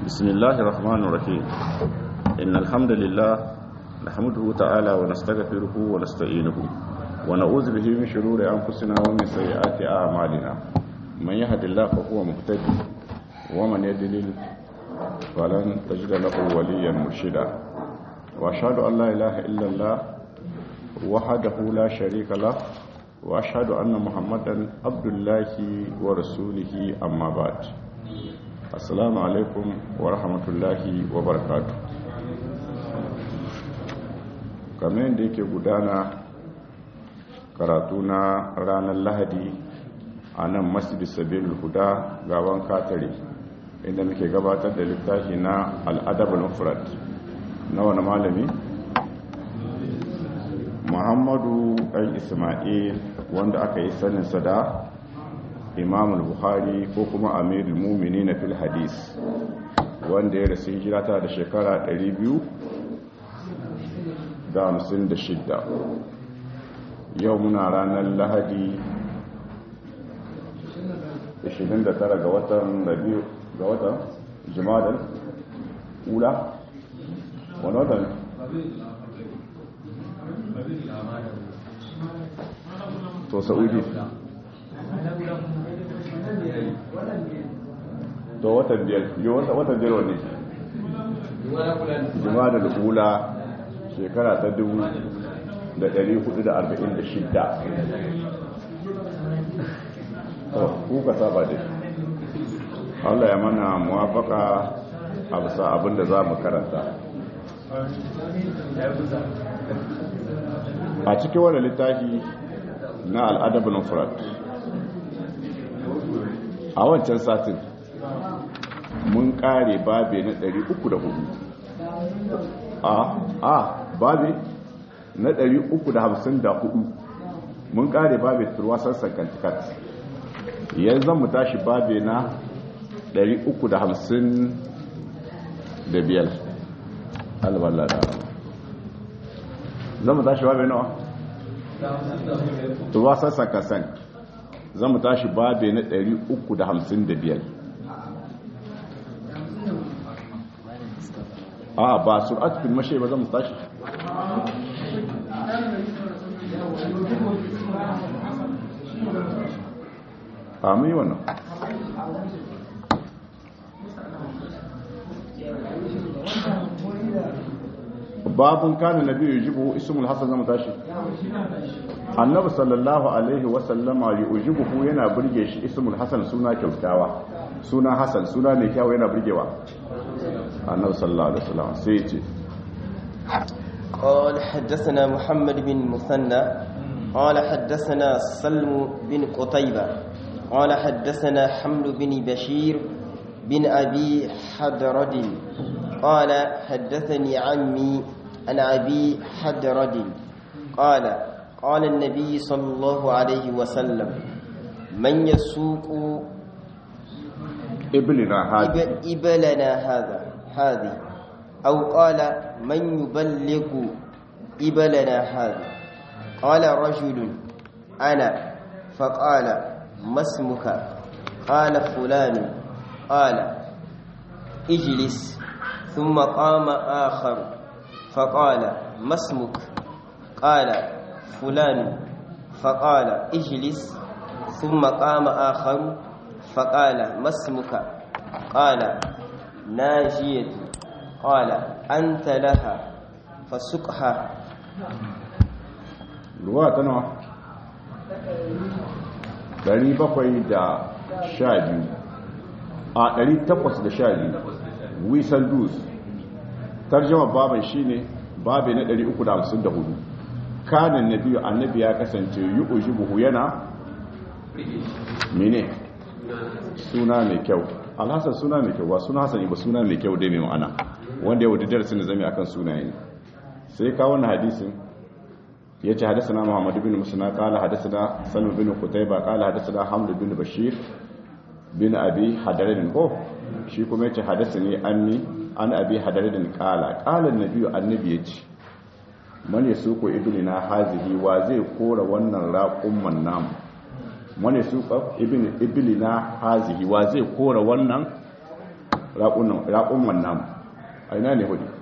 بسم الله الرحمن الرحيم إن الحمد لله نحمده تعالى ونستغفره ونستعينه ونعوذ به من شرور أنفسنا ومن سيئات أعمالنا من يهد الله فهو مهتدي ومن يضلل فلن تجد له وليا مرشدا وأشهد أن لا إله إلا الله وحده لا شريك له وأشهد أن محمدا عبد الله ورسوله أما بعد assalamu alaikum wa rahmatullahi wa barakatu kamar yadda yake gudana karatu na ranar lahadi a nan masjid sabil huda gaban katare inda muke gabatar da littafi na al'adab al-mufrad na wani malami muhammadu ɗan ismail wanda aka yi saninsa da imam al-bukhari ko kuma amirul mumini na fil hadis wanda ya rasu hijira ta da shekara 256 yau muna ranar lahadi 29 ga watan rabiu ga watan jimadan ula wani watan to sa'udi to watan biyar yau watan biyar wani juma da lula shekara ta dubu da dari hudu da arba'in da shidda kuka saba dai Allah ya mana muwafaka a bisa abinda za mu karanta a cikin wani littafi na al'adabin furat a wancan satin mun kare babe na 304 a a babe na 354 mun kare babe turwasan sankantikat yanzu mu tashi babe na 355 alwallah da zan mu tashi babe nawa turwasan sankantikat za mu tashi babe na 355 a ba sur'at fil mashi ba za mu tashi a mu yi wannan babun kana nabi yujibu ismul hasan zama tashi annabi sallallahu alaihi wasallama yujibuhu yana burge shi ismul hasan suna kyautawa suna hasan suna mai kyau yana burgewa annabi sallallahu alaihi wasallam sai ya ce قال حدثنا محمد بن مثنى قال حدثنا سلم بن قتيبة قال حدثنا حمل بن بشير بن أبي حدرد قال حدثني عمي عن أبي حدرد قال قال النبي صلى الله عليه وسلم من يسوق ابننا هذا إبلنا هذا هذه أو قال من يبلغ إبلنا هذا قال رجل أنا فقال ما اسمك قال فلان قال اجلس ثم قام آخر فقال ما اسمك قال فلان فقال اجلس ثم قام آخر فقال ما اسمك قال ناجية قال أنت لها فسقها ruwa ta nawa 712 a 812 wisan dus tarjama baban shine babe na 354 kanan nabiyu annabi ya kasance yi ujibuhu yana mene suna mai kyau alhassan suna mai kyau ba suna hasani ba suna mai kyau dai mai ma'ana wanda ya wadda darasin da zami akan sunaye ne sai kawo na hadisin ya ce hadasana muhammadu bin musuna kala hadasana salmu bin kutaiba kala hadasana hamdu bin bashir bin abi hadarin ko shi kuma ya ce hadasani anni an abi hadarin kala kalan nabiyu annabi ya ce man ya suko ibnina hazihi wa zai kora wannan raƙumman namu man ya suko ibnina hazihi wa zai kora wannan raƙumman namu a ina ne hudu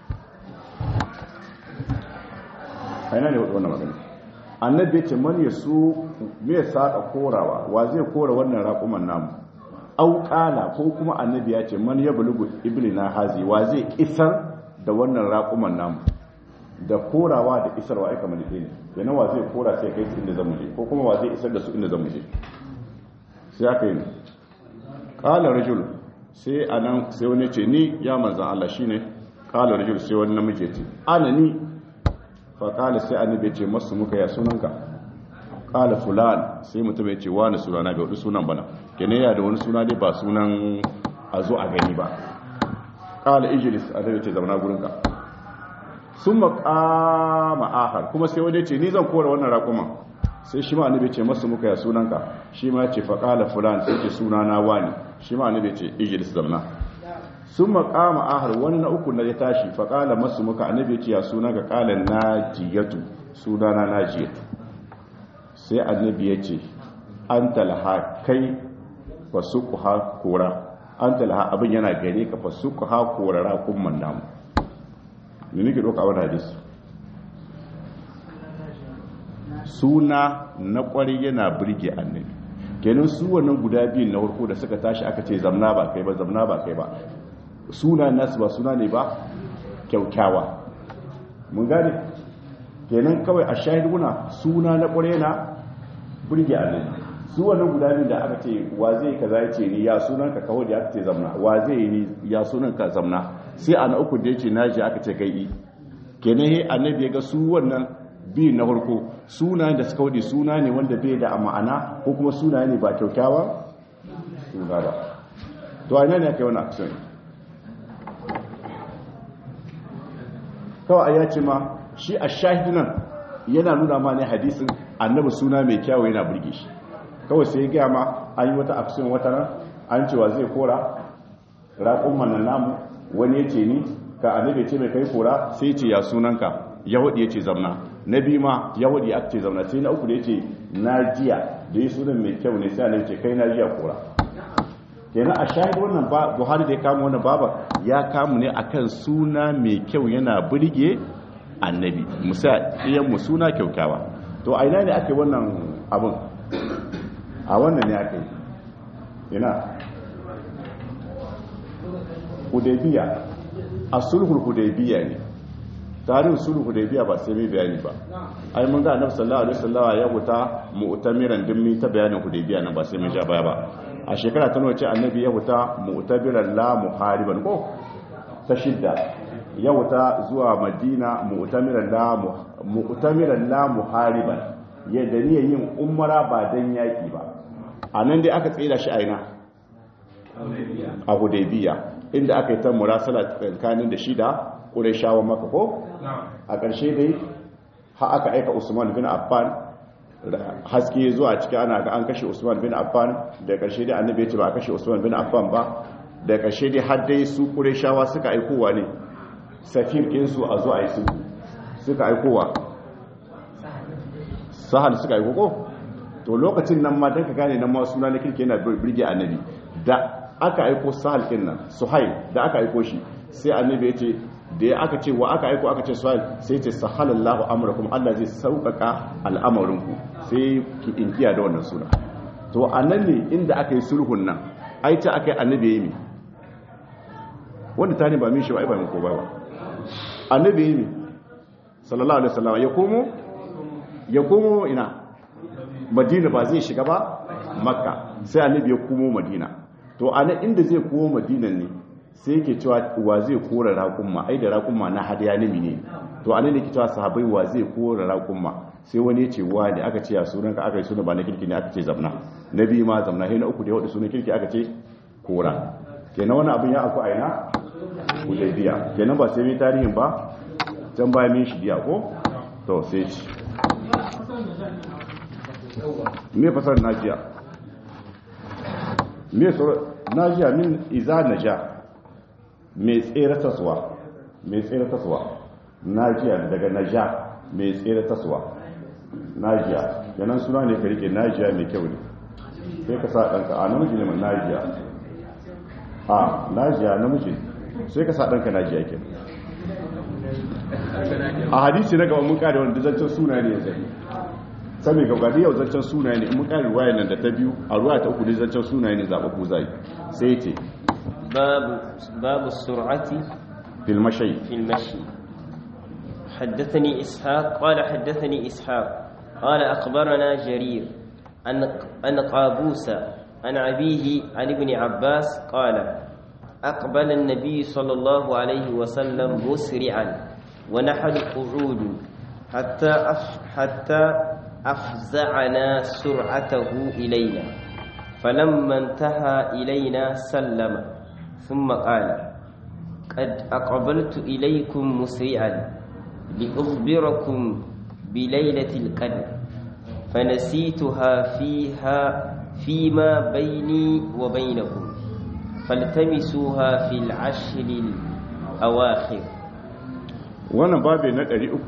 a ina ne hudu wannan magana annabi ya ce man ya su me saka korawa wa zai kora wannan raƙuman namu au ƙala ko kuma annabi ya ce man ya bulugu iblina hazi wa zai isar da wannan raƙuman namu da korawa da isarwa aika mani ɗaya ne yana wa zai kora sai kai su inda zamu je ko kuma wa zai isar da su inda zamu je sai aka yi ƙala rajul sai a nan sai wani ce ni ya manzan Allah shi ne ƙala rajul sai wani namiji ce ana ni fa ƙala sai annabi ce masu muka ya sunanka ƙala fulan sai mutum ya ce wani sunana bai wadu sunan bana kene ya da wani suna dai ba sunan a zo a gani ba ƙala ijilis annabi ce zauna gurinka sun maƙama ahar kuma sai wani ce ni zan kora wannan raƙuman sai shi ma annabi ce masu muka ya sunanka shi ma ce faƙala fulan sai ce suna na wani shi ma annabi ce ijilis zamna sun maƙama ahar wani na uku na ya tashi faƙala masu muka annabi ce ya suna ga ƙalan najiyatu suna na najiyatu sai annabi ya ce an talha kai fasuku ha kora an talha abin yana gare ka fasuku ha kora raƙumman namu ne nake ɗauka wani hadisi suna na ƙwari yana birge annabi kenan su wannan guda biyun na farko da suka tashi aka ce zamna ba kai ba zamna ba kai ba suna nasu ba suna ne ba kyaukyawa mun gane kenan kawai a shahiduna suna na ƙwari yana birge annabi su wannan guda biyun da aka ce wa zai kaza ya ce ni ya sunan ka kawai da aka ce zamna wa zai yi ni ya sunan ka zamna sai a na uku da ya ce naji aka ce kai yi kenan he annabi ya ga su wannan biyu na farko suna da suka wuce suna ne wanda bai da ma'ana ko kuma suna ne ba kyaukyawa suna ba to a ina ne aka yi wani action kawai ya ce ma shi a shahidunan yana nuna ma ne hadisin annabi suna mai kyawu yana burge shi kawai sai ya gaya ma an yi wata action wata nan an cewa zai kora raƙon manan namu wani ya ce ni ka annabi ce mai kai kora sai ce ya sunanka yahudi ya ce zamna na biyu ma yahudi ya ce zamna sai na uku da ya ce na jiya da ya sunan mai kyau ne sai annabi ce kai na jiya kora kenan a shahid wannan ba buhari da ya kama wannan baba ya kamu ne akan suna mai kyau yana burge annabi musa iyan mu suna kyaukyawa to a ina ne ake wannan abin a wannan ne ake ina hudaybiya a sulhul hudaybiya ne tarihin sulhul hudaybiya ba sai mai bayani ba ai mun ga annabi sallallahu alaihi wasallam ya huta mu'tamiran dimmi ta bayanin hudaybiya nan ba sai mun ja baya ba a shekara ta nawa ce annabi ya huta mu'tabiran la muhariban ko ta shidda ya huta zuwa madina mu'tamiran la mu'tamiran la muhariban ya da niyyar yin umara ba dan yaki ba anan dai aka tsira shi aina a hudaybiya inda aka yi ta murasala tsakanin da shida ƙureshawa maka ko a ƙarshe dai ha aka aika usman bin affan haske zuwa ciki ana ga an kashe usman bin affan da ƙarshe dai annabi ya ce ba a kashe usman bin affan ba da ƙarshe dai har dai su ƙureshawa suka aikowa ne safir ɗinsu a zuwa yi su suka aikowa sahal suka aiko ko to lokacin nan ma don ka gane nan ma suna na kirki yana birge annabi da aka aiko sahal ɗin nan suhail da aka aiko shi sai annabi ya ce da ya aka ce wa aka aiko aka ce suhail sai ce sahalallahu amurakum Allah zai sauƙaƙa al'amarinku sai ki inkiya da wannan suna to a nan ne inda aka yi sulhun nan ai ta aka yi annabi ya yi mi wanda ta ne ba min shi ba ai ba min ko ba ba annabi ya yi mi sallallahu alaihi wasallam ya komo ya komo ina madina ba zai shiga ba makka sai annabi ya komo madina to a nan inda zai komo madina ne sai yake cewa wa zai kora raƙumma ai da raƙumma na hadiya nimi ne to a nan ne ke cewa sahabai wa zai kora raƙumma sai wani ya ce wa ne aka ce ya sunanka aka yi suna ba na kirki ne aka ce zamna na biyu ma zamna sai na uku da ya hudu sunan kirki aka ce kora kenan wani abin ya aku a ina hudaybiya kenan ba sai mai tarihin ba can baya min shi biya ko to sai ci me fasar najiya me sauran najiya min iza naja mai tsere taswa mai tsere taswa najiya daga naja mai tsere taswa najiya yanan suna ne ka rike najiya mai kyau ne sai ka sa ɗanka a namiji ne mai najiya a najiya namiji sai ka sa ɗanka najiya ke a hadisi na gaba mun kare wanda zancen suna ne zai sami ga gadi yau zancen suna ne mun kare ruwaya nan da ta biyu a ruwaya ta uku ne zancen suna ne zaɓa ku zai sai ce babu babu sur'ati fil mashai في المشي حدثني إسحاق قال حدثني إسحاق قال أخبرنا جرير أن أن قابوس عن أبيه عن ابن عباس قال أقبل النبي صلى الله عليه وسلم مسرعا ونحن قعود حتى أف حتى أفزعنا سرعته إلينا فلما انتهى إلينا سلم ثم قال قد أقبلت إليكم مسرعا لأخبركم بليلة القدر فنسيتها فيها فيما بيني وبينكم فالتمسوها في العشر الأواخر wannan babu na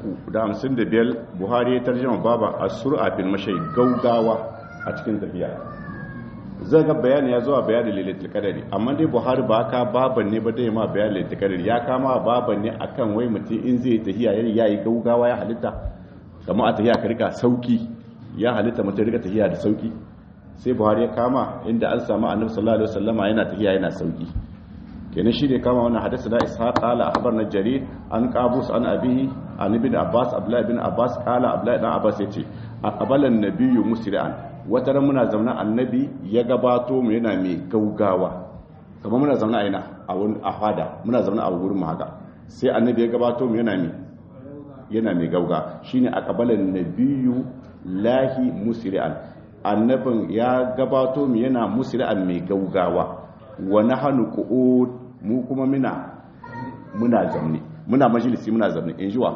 355 buhari ya tarjama baba a sur'a fil mashai gaugawa a cikin tafiya zai ga bayani ya zuwa bayanin lailatul qadari amma dai buhari ba ka baban ne ba dai ma bayanin lailatul qadari ya kama baban ne akan wai mutum in zai tafiya ya yi gaugawa ya halitta kamar a tafiya ka rika sauki ya halitta mutum rika tafiya da sauki sai buhari ya kama inda an samu annabi sallallahu alaihi wasallama yana tafiya yana sauki kenan shi ne kama wannan hadisi da ishaq qala akhbarna jarir an qabus an abihi an ibn abbas abdullah ibn abbas qala abdullah ibn abbas yace aqbala an-nabiyyu musri'an wata ran muna zauna annabi ya gabato mu yana mai gaugawa kamar muna zauna a ina a wani afada muna zauna a wurin mu haka sai annabi ya gabato mu yana mai yana mai gauga shine aqbala an-nabiyyu lahi musri'an annabin ya gabato mu yana musri'an mai gaugawa wa nahnu qu'ud mu kuma muna muna zamne muna majalisi muna zamne in jiwa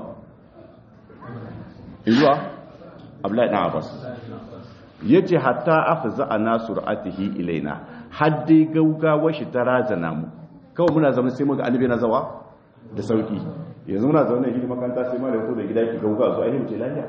in jiwa abdullahi dan abbas yace hatta afza ana sur'atihi ilaina haddi gaugawa shi ta razana mu kawai muna zamne sai muga annabi na zawa da sauki yanzu muna zaune shi makaranta sai ma da ko da gida ki gauga zo ai mu ce lafiya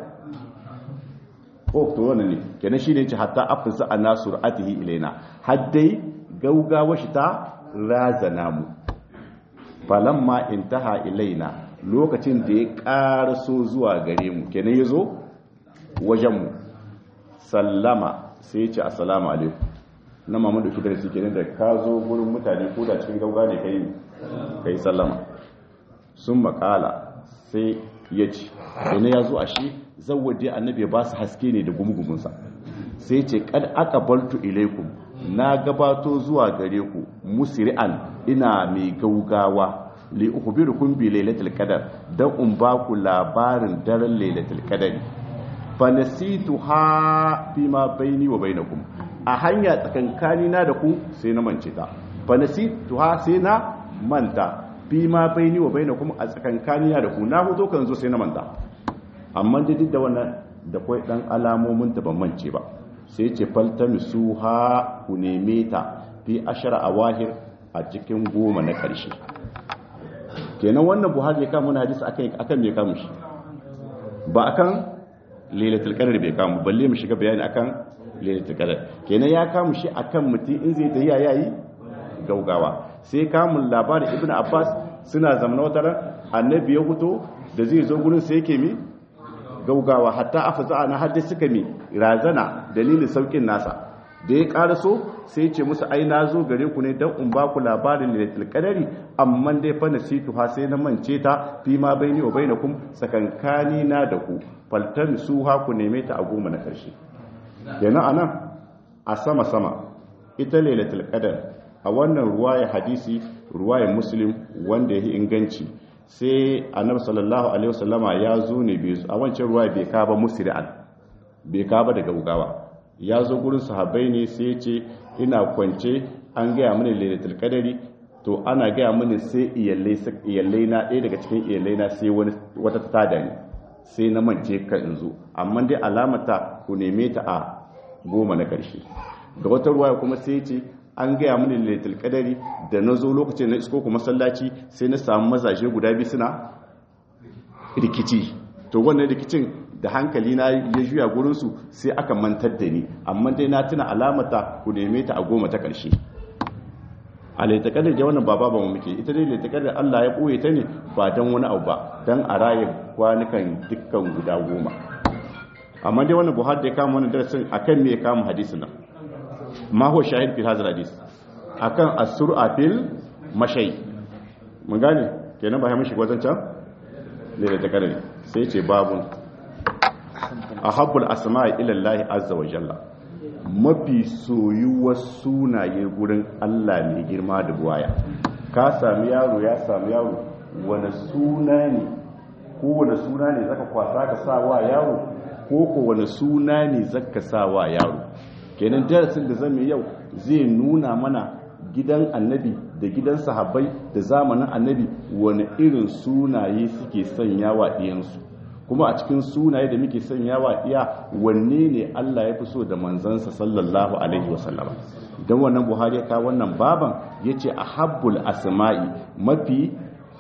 ko to wannan ne kenan shine yace hatta afza ana sur'atihi ilaina haddai gaugawa shi ta razana mu falamma intaha ilaina lokacin da ya ƙaraso zuwa gare mu kenan ya zo wajenmu sallama sai ce assalamu alaikum na mamadu shi da su kenan da ka zo gurin mutane ko da cikin gauga ne kai kai sallama sun makala sai ya ce ina ya zo a shi zawwaje annabi ba su haske ne da gumugumunsa sai ce kad aka baltu ilaikum na gabato zuwa gare ku musri'an ina mai gaugawa li ukhbirukum bi lailatul qadar dan in ba ku labarin daren lailatul qadar fa nasituha ma baini wa bainakum a hanya tsakankani na da ku sai na mance ta fa nasituha sai na manta ma baini wa bainakum a tsakankani na da ku na hoto kan zo sai na manta amma duk da wannan da kai dan alamomin ta ban mance ba sai ce faltamisu ha ku neme ta fi ashara a wahir a cikin goma na ƙarshe kenan wannan buhari ya kama na hadisi akan mai kamun shi ba akan lailatul qadar bai kamu balle mu shiga bayani akan lailatul qadar kenan ya kamu shi akan mutum in zai tafiya yayi gaugawa sai kamun labarin ibnu abbas suna zamana wata ran annabi ya fito da zai zo gurin sai yake mi gaugawa hatta afza na hadda suka mi razana dalilin saukin nasa da ya karaso sai ce musu ai na zo gare ku ne dan in ba ku labarin lailatul qadari amma dai fa nasitu ha sai na mance ta fi ma baini wa bainakum sakankani na da ku faltan su ha ku neme ta a goma na karshe kenan anan a sama sama ita lailatul qadar a wannan ruwaya hadisi ruwaya muslim wanda yake inganci sai annabi sallallahu alaihi wasallama ya zo ne bai a wancan ruwaya bai ka ba musri'an bai ka ba daga ugawa ya zo gurin sahabbai ne sai ya ce ina kwance an gaya mini lailatul qadari to ana gaya mini sai iyallai iyallai na ɗaya daga cikin iyallai na sai wani wata tada ne sai na mance ka in zo amma dai alamata ku neme ta a goma na ƙarshe ga wata ruwaya kuma sai ya ce an gaya mini lailatul qadari da na zo lokacin na isko ku masallaci sai na samu mazaje guda biyu suna rikici to wannan rikicin da hankali na ya juya gurinsu sai aka mantar da ni amma dai na tuna alamata ku neme ta a goma ta ƙarshe a laitakadar da wannan baba ba mu muke ita dai laitakadar Allah ya ɓoye ta ne ba don wani abu ba don a raye kwanukan dukkan guda goma amma dai wannan buhari da ya kama wannan darasin akan me ya kama hadisi nan ma huwa shahid fi hadha hadis akan as-sur'a fil mashay mun gane kenan ba ya mishi wajen can laitakadar sai ce babun ahabbul asma'i ila Allah azza wa jalla mafi soyuwar sunaye gurin Allah mai girma da buwaya ka sami yaro ya sami yaro wani suna ne ko wani suna ne zaka kwasa ka sa wa yaro ko ko wani suna ne zaka sa wa yaro kenan darasin da zamu yau zai nuna mana gidan annabi da gidan sahabbai da zamanin annabi wani irin sunaye suke sanya wa ɗiyansu kuma a cikin sunaye da muke sanya wa iya wanne ne Allah ya fi so da manzansa sallallahu alaihi wasallama don wannan buhari ya kawo wannan baban ya ce a habbul asma'i mafi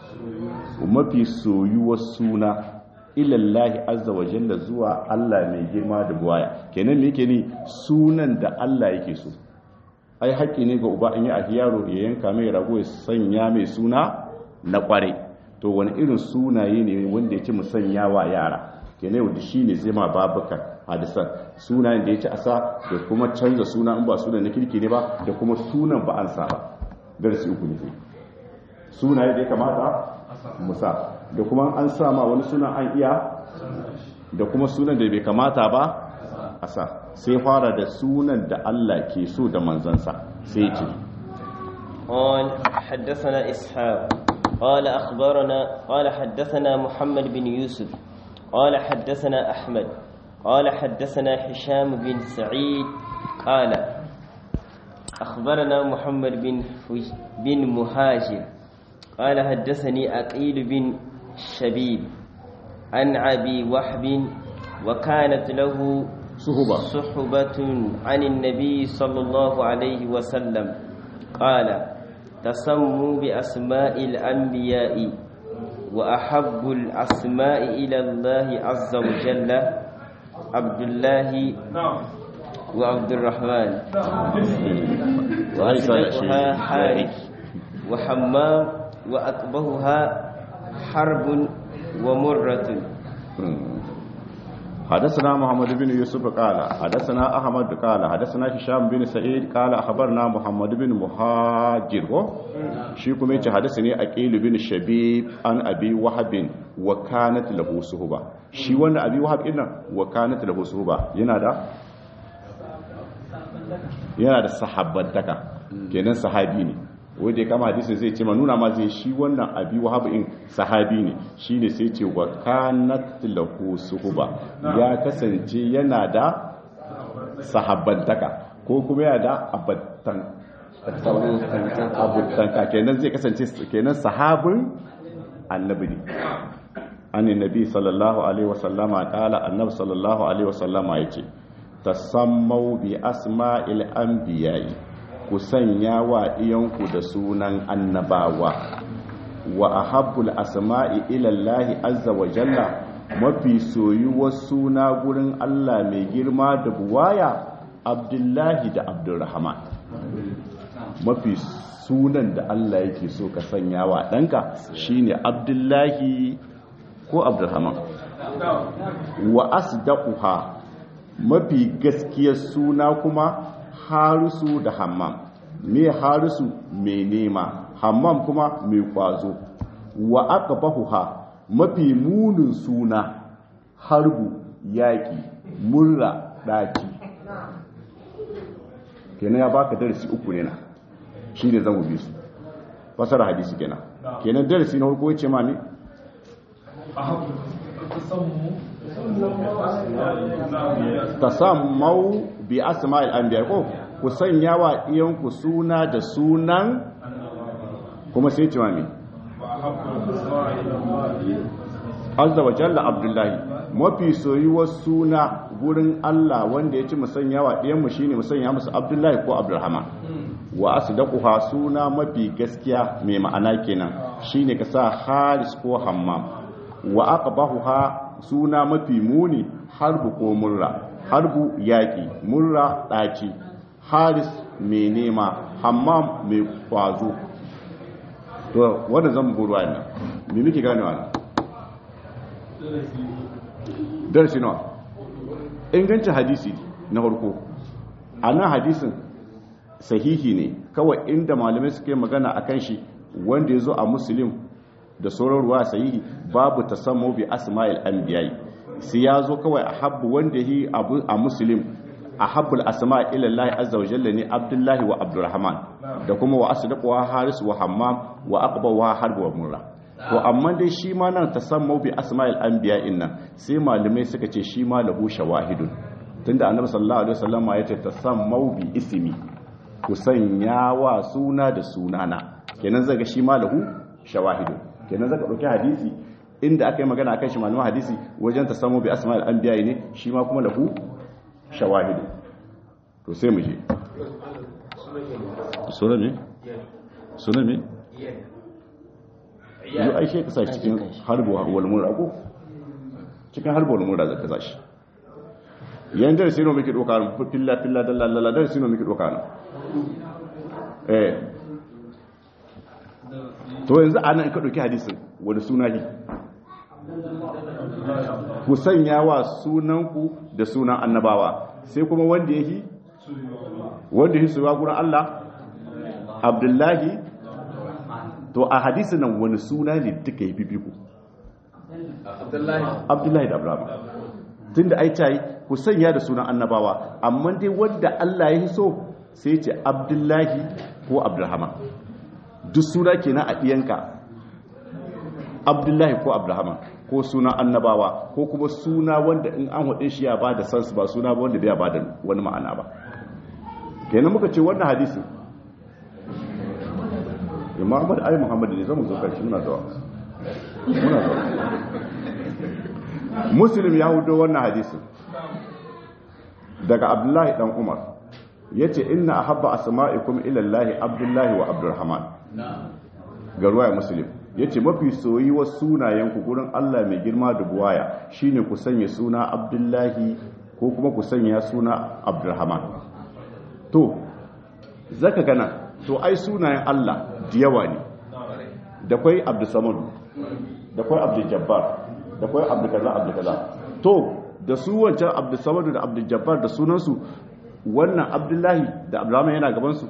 mafi soyuwar suna ilallahi azza wa jalla zuwa Allah mai girma da buwaya kenan me yake ni sunan da Allah yake so ai haƙƙi ne ga uba in yi a yaro ya yanka mai rago ya sanya mai suna na ƙwarai to wani irin sunaye ne wanda ya ci musanya wa yara kenan wanda shi ne zai ma babukan hadisan sunayen da ya ci asa da kuma canza suna in ba sunan na kirki ne ba da kuma sunan ba an sa ba darasi uku ne zai sunaye da ya kamata musa da kuma an sa ma wani sunan an iya da kuma sunan da bai kamata ba a sa sai fara da sunan da Allah ke so da manzansa sai ce قال حدثنا إسحاق قال أخبرنا قال حدثنا محمد بن يوسف قال حدثنا أحمد قال حدثنا هشام بن سعيد قال أخبرنا محمد بن بن مهاجر قال حدثني أقيل بن شبيب عن أبي وحب وكانت له صحبة صحبة عن النبي صلى الله عليه وسلم قال تسموا بأسماء الأنبياء وأحب الأسماء إلى الله عز وجل عبد الله وعبد الرحمن وأشبهها حارث وحمام وأقبهها حرب ومرة حدثنا محمد بن يوسف قال حدثنا احمد قال حدثنا هشام بن سعيد قال اخبرنا محمد بن مهاجر shi kuma yace hadasani aqil bin shabib an abi wahab wa kanat lahu suhba shi wanda abi wahab din wa kanat lahu suhba yana da yana da sahabbantaka kenan sahabi ne wanda ya kama hadisin zai ce ma nuna ma zai shi wannan abi wahab in sahabi ne shine sai ce wa kanat lahu suhba ya kasance yana da sahabbantaka ko kuma yana da abattan abutanka kenan zai kasance kenan sahabin annabi ne annin nabi sallallahu alaihi wasallama kala annabi sallallahu alaihi wasallama yace tasammau bi asma'il anbiya'i ku sanya wa iyanku da sunan annabawa wa ahabbul asma'i ila Allah azza wa jalla mafi soyuwar suna gurin Allah mai girma da buwaya Abdullahi da Abdurrahman mafi sunan da Allah yake so ka sanya wa ɗanka shine Abdullahi ko Abdurrahman wa asdaquha mafi gaskiyar suna kuma harisu da hammam me harisu mai nema hammam kuma mai kwazo wa aqbahuha mafi munin suna harbu yaki murra daki kenan ya baka darasi uku ne na shine zan gobe su fasara hadisi kenan kenan darasi na farko yace ma ne tasammau bi asma'il anbiya ko ku sanya wa iyanku suna da sunan kuma sai ce mami azza wa jalla abdullahi mafi soyuwar suna gurin Allah wanda ya ci musanya wa ɗiyanmu shine musanya musu abdullahi ko abdurrahman wa asdaquha suna mafi gaskiya mai ma'ana kenan shine ka sa haris ko hammam wa aqbahuha suna mafi muni harbu ko murra harbu yaki murra ɗaci haris mai nema hammam mai kwazo to wanda zan buru a nan me muke gane wa nan darasi nawa ingancin hadisi na farko a nan hadisin sahihi ne kawai inda malamai suke magana a kan shi wanda ya zo a musulun da sauran ruwa sahihi babu ta samu bi asma'il anbiya'i sai ya zo kawai a habbu wanda yi a musulun a habbul asma ilallahi azza wa jalla ne abdullahi wa abdurrahman da kuma wa asdaq wa haris wa hammam wa aqba wa harb wa murra to amma dai shi ma nan tasammu bi asma'il anbiya'in nan sai malamai suka ce shi ma lahu shawahidun tunda annabi sallallahu alaihi wasallam ya ce tasammu bi ismi ku sanya wa suna da sunana kenan zaga shi ma lahu shawahidun kenan zaka dauki hadisi inda aka yi magana akan shi malaman hadisi wajen tasammu bi asma'il anbiya'i ne shi ma kuma lahu shawahidu to sai mu je suna ne suna ne yi aishe ka sa cikin harbo wal mura ko cikin harbo wal mura zaka sa shi yan da sino muke doka filla filla dalla dalla da sino muke doka na eh to yanzu anan ka dauki hadisin wani suna ne ku sanya wa sunanku da sunan annabawa sai kuma wanda yake wanda yake suwa gurin Allah Abdullahi to a hadisi nan wani suna ne duka yi bibiku Abdullahi da Abraham tunda ai tayi ku sanya da sunan annabawa amma dai wanda Allah ya so sai ce Abdullahi ko Abdurrahman duk suna kenan a diyanka Abdullahi ko Abdurrahman ko suna annabawa ko kuma suna wanda in an haɗe shi ya ba da sansu ba suna ba wanda bai ba da wani ma'ana ba kenan muka ce wannan hadisi imam ahmad ayi muhammad ne zama zo karshe muna zuwa muna zuwa muslim ya hudo wannan hadisi daga abdullahi dan umar yace inna ahabba asma'ikum ila allahi abdullahi wa abdurrahman ga ruwaya muslim ya ce mafi soyuwar sunayenku gurin Allah mai girma da buwaya shine ku sanya suna abdullahi ko kuma ku sanya suna abdurrahman to zaka gana to ai sunayen Allah da yawa ne da kwai abdusamadu da kwai abdujabbar da kwai abdukaza abdukaza to da su wancan abdusamadu da abdujabbar da sunansu wannan abdullahi da abdurrahman yana gabansu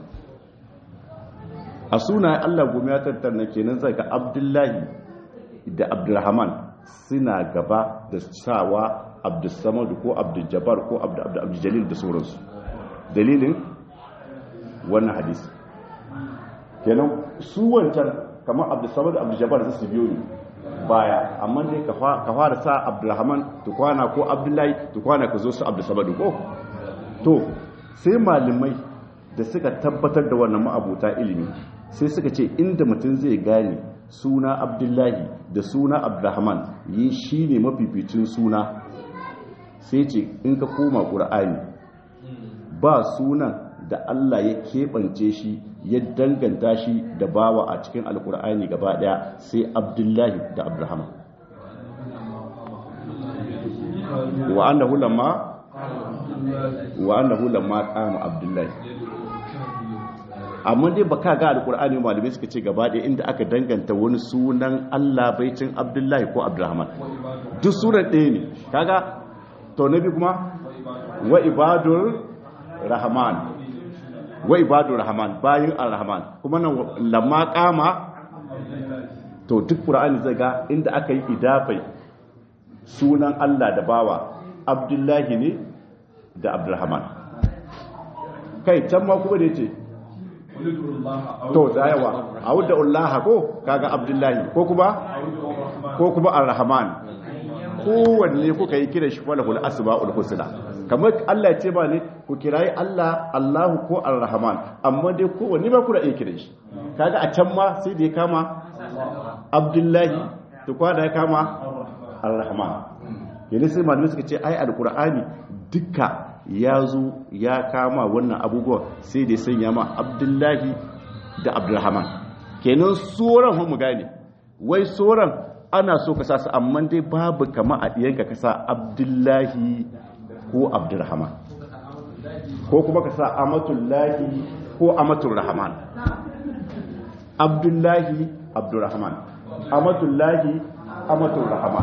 a sunayen Allah goma ya tattarna kenan zai ga abdullahi da abdulrahman suna gaba da sawa abdulsamadu ko abduljabar ko abduljalil da sauransu dalilin wannan hadisi kenan su wancan kamar abdulsamadu abduljabar su biyo ne baya amma dai ka fara sa abdulrahman tukwana ko abdullahi tukwana ka zo su abdulsamadu ko to sai malamai da suka tabbatar da wannan ma'abuta ilimi sai suka ce inda mutum zai gane suna abdullahi da suna abdurrahman yi shi ne mafificin suna sai ce in ka koma ƙura'ani ba sunan da Allah ya keɓance shi ya danganta shi da bawa a cikin alƙura'ani gaba ɗaya sai abdullahi da abdurrahman wa'annahu lamma wa'annahu lamma qama abdullahi amma dai ba ka ga alkur'ani malamai suka ce gaba ɗaya inda aka danganta wani sunan Allah baicin Abdullahi ko Abdurrahman duk sunan ɗaya ne kaga to nabi kuma wa ibadur rahman wa ibadur rahman bayin ar-rahman kuma nan lamma qama to duk qur'ani zai ga inda aka yi idafai sunan Allah da bawa Abdullahi ne da Abdurrahman kai can ma kuma da yace to tsayawa a wadda Allah ko kaga Abdullahi ko kuma ko kuma Ar-Rahman kowanne kuka yi kira shi falahul asma'ul husna kamar Allah ce ba ne ku kirayi Allah Allahu ko Ar-Rahman amma dai kowanne ba ku da iya kira shi kaga a can ma sai da ya kama Abdullahi to kwada ya kama Ar-Rahman yana sai malamai suka ce ai alqur'ani dukka ya zo ya kama wannan abubuwa sai da sanya ma abdullahi da abdulrahman kenan tsoron mu gane wai tsoron ana so ka sa su amma dai babu kama a ɗiyanka ka sa abdullahi ko abdulrahman ko kuma ka sa amatullahi ko amatul rahman abdullahi abdurrahman amatullahi amatul rahman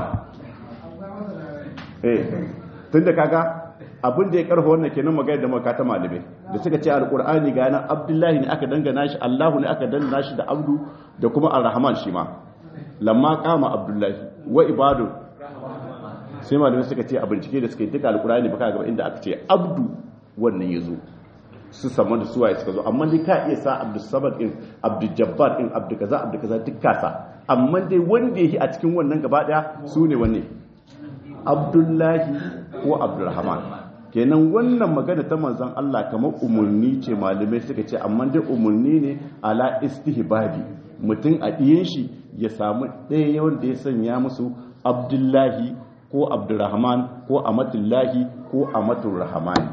eh tunda kaga abin da ya karfa wannan kenan magana da makata malamai da suka ce alqur'ani ga nan abdullahi ne aka dangana shi allahu ne aka dangana shi da abdu da kuma arrahman shi ma lamma kama abdullahi wa ibadu sai malamai suka ce a bincike da suka yi duka alqur'ani baka ga inda aka ce abdu wannan yazo su sama da suwaye suka zo amma dai ka iya sa abdul samad din abdul jabbar din abdul kaza abdul kaza duk kasa amma dai wanda yake a cikin wannan gaba daya su ne wanne abdullahi ko abdurrahman kenan wannan magana ta manzon Allah kamar umurni ce malamai suka ce amma dai umurni ne ala istihbabi mutum a diyen shi ya samu ɗaya wanda ya sanya musu abdullahi ko abdurrahman ko amatullahi ko amatul rahmani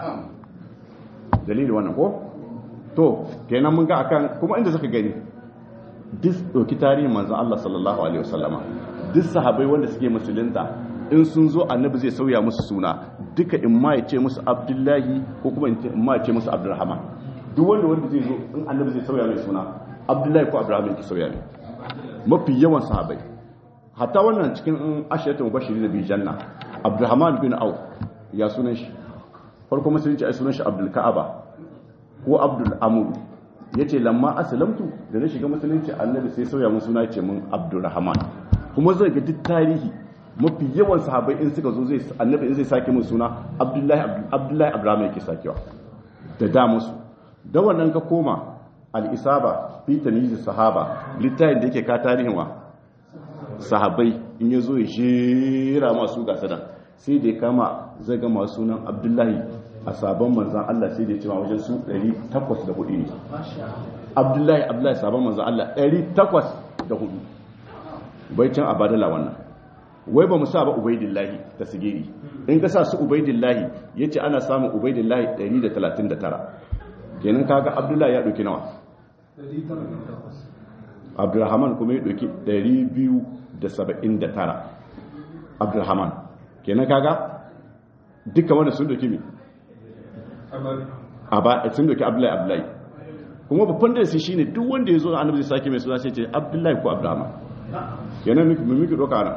dalili wannan ko to kenan mun ga akan kuma inda suka gani duk doki tarihin manzon Allah sallallahu alaihi wasallama duk sahabbai wanda suke musulunta in sun zo annabi zai sauya musu suna duka in ma ya ce musu abdullahi ko kuma in ma ya ce musu abdurrahman duk wanda wanda zai zo in annabi zai sauya mai suna abdullahi ko abdurrahman ki sauya mai mafi yawan sahabbai hatta wannan cikin ashiratul mubashirin bi janna abdurrahman bin auf ya sunan shi farko musulunci ai sunan shi abdul ka'aba ko abdul amur yace lamma aslamtu da na shiga musulunci annabi sai sauya mun suna ce mun abdurrahman kuma zai ga duk tarihi mafi yawan sahabbai in suka zo zai annabi in zai sake mun suna abdullahi abdullahi abdurrahman yake sakewa da da musu da wannan ka koma al-isaba fi tamyiz sahaba littafin da yake ka tarihin wa sahabbai in yazo ya jera masu gasadan sai da ya kama zai ga masu sunan abdullahi a sabon manzan Allah sai da ya cima wajen su 804 ne abdullahi abdullahi sabon manzan Allah 804 bai can abadala wannan wai ba mu sa ba ubaidillahi ta sigiri in ka sa su ubaidillahi ya ce ana samun ubaidillahi 139 kenan kaga abdullahi ya ɗauki nawa abdulrahman kuma ya ɗauki 279 abdulrahman kenan kaga duka wanda sun doki mi sun doki abdullahi abdullahi kuma babban da su shine duk wanda ya zo annabi zai sake mai suna sai ce abdullahi ko abdurrahman kenan mu miki doka nan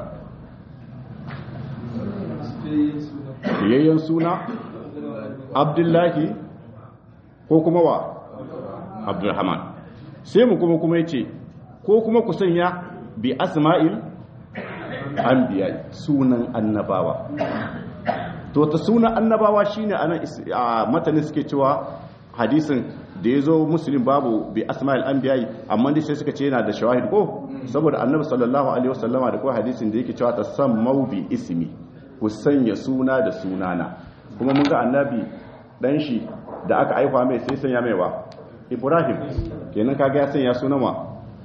yayyan suna abdullahi ko kuma wa abdurrahman sai mu kuma kuma yace ko kuma ku sanya bi asma'il anbiya sunan annabawa to ta sunan annabawa shine anan a matanin suke cewa hadisin da ya zo musulun babu bi asma'il anbiya amma dai sai suka ce yana da shawahid ko saboda annabi sallallahu alaihi wasallama da ko hadisin da yake cewa ta sammau bi ismi ku sanya suna da sunana kuma mun ga annabi dan shi da aka aifa mai sai sanya mai wa ibrahim kenan kaga ya sanya sunan wa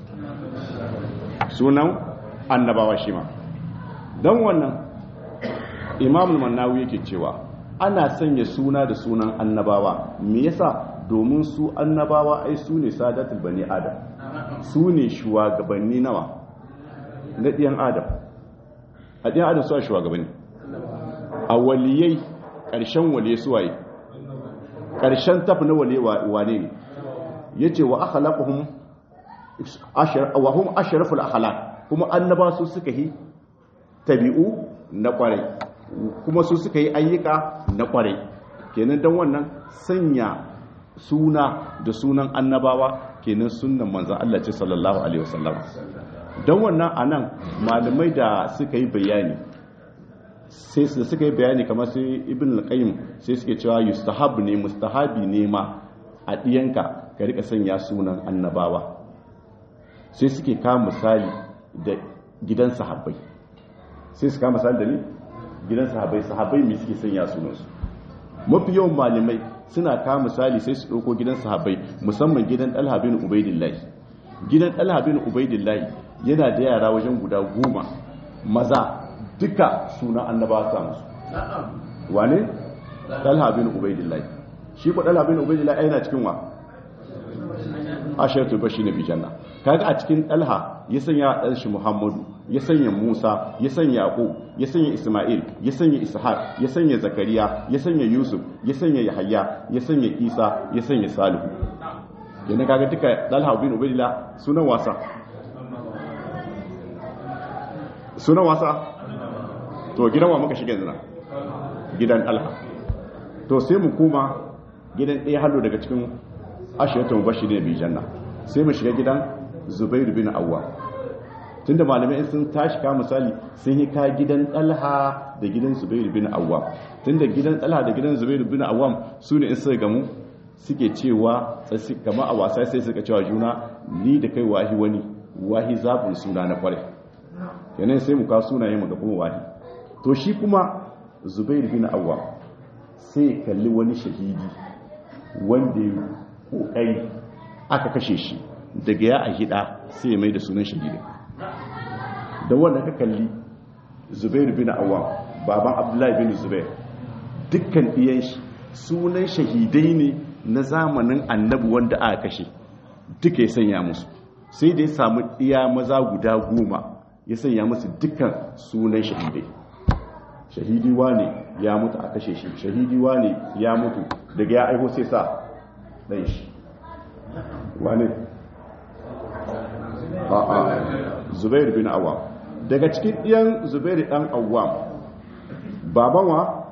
sunan annabawa shi ma don wannan imamul mannawi yake cewa ana sanya suna da sunan annabawa me yasa domin su annabawa ai su ne sadatul bani adam su ne shugabanni nawa na ɗiyan adam a ɗiyan adam su a shugabanni a waliyai ƙarshen waliye suwaye ƙarshen tafi na waliye wane ne ya ce wa akhlaquhum wa hum ashraful akhlaq kuma annaba su suka yi tabi'u na kwarai kuma su suka yi ayyuka na kwarai kenan don wannan sanya suna da sunan annabawa kenan sunan manzan Allah ce sallallahu alaihi wasallam don wannan anan malamai da suka yi bayani sai su suka yi bayani kamar sai ibn al-qayyim sai suke cewa yustahab ne mustahabi ne ma a diyanka ka rika sanya sunan annabawa sai suke kama misali da gidan sahabbai sai su kama misali da ni gidan sahabbai sahabbai mai suke sanya sunansu mafi yawan malamai suna kama misali sai su ɗauko gidan sahabbai musamman gidan ɗalha bin ubaidillahi gidan ɗalha bin ubaidillahi yana da yara wajen guda goma maza duka sunan annabawa sa musu wane ɗalha bin ubaidillahi shi ko ɗalha bin ubaidillahi yana cikin wa ashiratul bashi na bijanna kaga a cikin ɗalha ya sanya ɗan shi muhammadu ya sanya musa ya sanya yaƙo ya sanya isma'il ya sanya ishaq ya sanya zakariya ya sanya yusuf ya sanya yahaya ya sanya isa ya sanya salihu yana kaga duka dalha bin ubaidillah sunan wasa sunan wasa to gidan wa muka shiga zina gidan dalha to sai mu kuma gidan ɗaya hallo daga cikin ashiratu mubashirin bi janna sai mu shiga gidan zubair bin awwa tunda malamai sun tashi ka misali sun yi ka gidan dalha da gidan zubair bin awwa tunda gidan dalha da gidan zubair bin awwam su ne in suka gamu suke cewa tsasi kama a wasa sai suka cewa juna ni da kai wahi wani wahi zabin suna na kware yanayin sai mu ka sunaye mu gaban wahi to shi kuma zubair bin awwam sai kalli wani shahidi wanda ya kokari aka kashe shi daga ya a hida sai ya mai da sunan shahidi da wanda ka kalli zubair bin awam baban abdullahi bin zubair dukkan iyan shi sunan shahidai ne na zamanin annabi wanda aka kashe duka ya sanya musu sai da ya samu iya maza guda goma ya sanya musu dukkan sunan shahidai shahidi ne ya mutu a kashe shi shahidi ne ya mutu daga ya aiho sai sa ɗan shi wane a'a zubair bin awam daga cikin ɗiyan zubair ɗan awam baban wa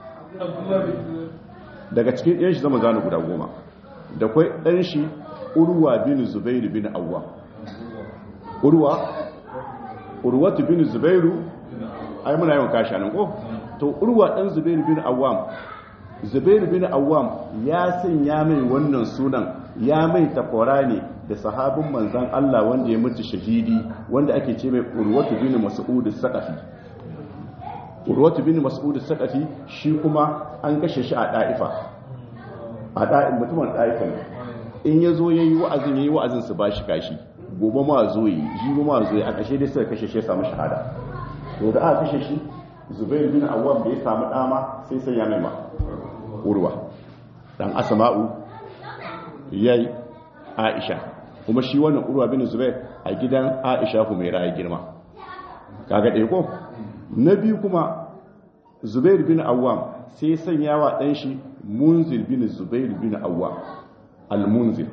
daga cikin ɗiyan shi zama zanu guda goma da kwai ɗan shi urwa bin zubair bin awam urwa urwatu bin zubairu ai muna yawan kashi nan ko to urwa ɗan zubair bin awam zubair bin awam ya sanya mai wannan sunan ya mai takwara ne da sahabin manzan Allah wanda ya mutu shahidi wanda ake ce mai urwatu bin mas'ud saqafi urwatu bin mas'ud saqafi shi kuma an kashe shi a da'ifa a da'in mutumin da'ifa ne in yazo yayi wa'azin yayi wa'azin su bashi kashi gobe ma zo yi jibi ma zo yi a kashe dai suka kashe shi ya samu shahada to da aka kashe shi zubair bin awwam da ya samu dama sai sai ya mai ma urwa dan asma'u yayi aisha kuma shi wannan urwa bin zubair a gidan aisha humaira ya girma kaga ɗaya ko na biyu kuma zubair bin awwam sai ya sanya wa ɗan shi munzir bin zubair bin awwam al-munzir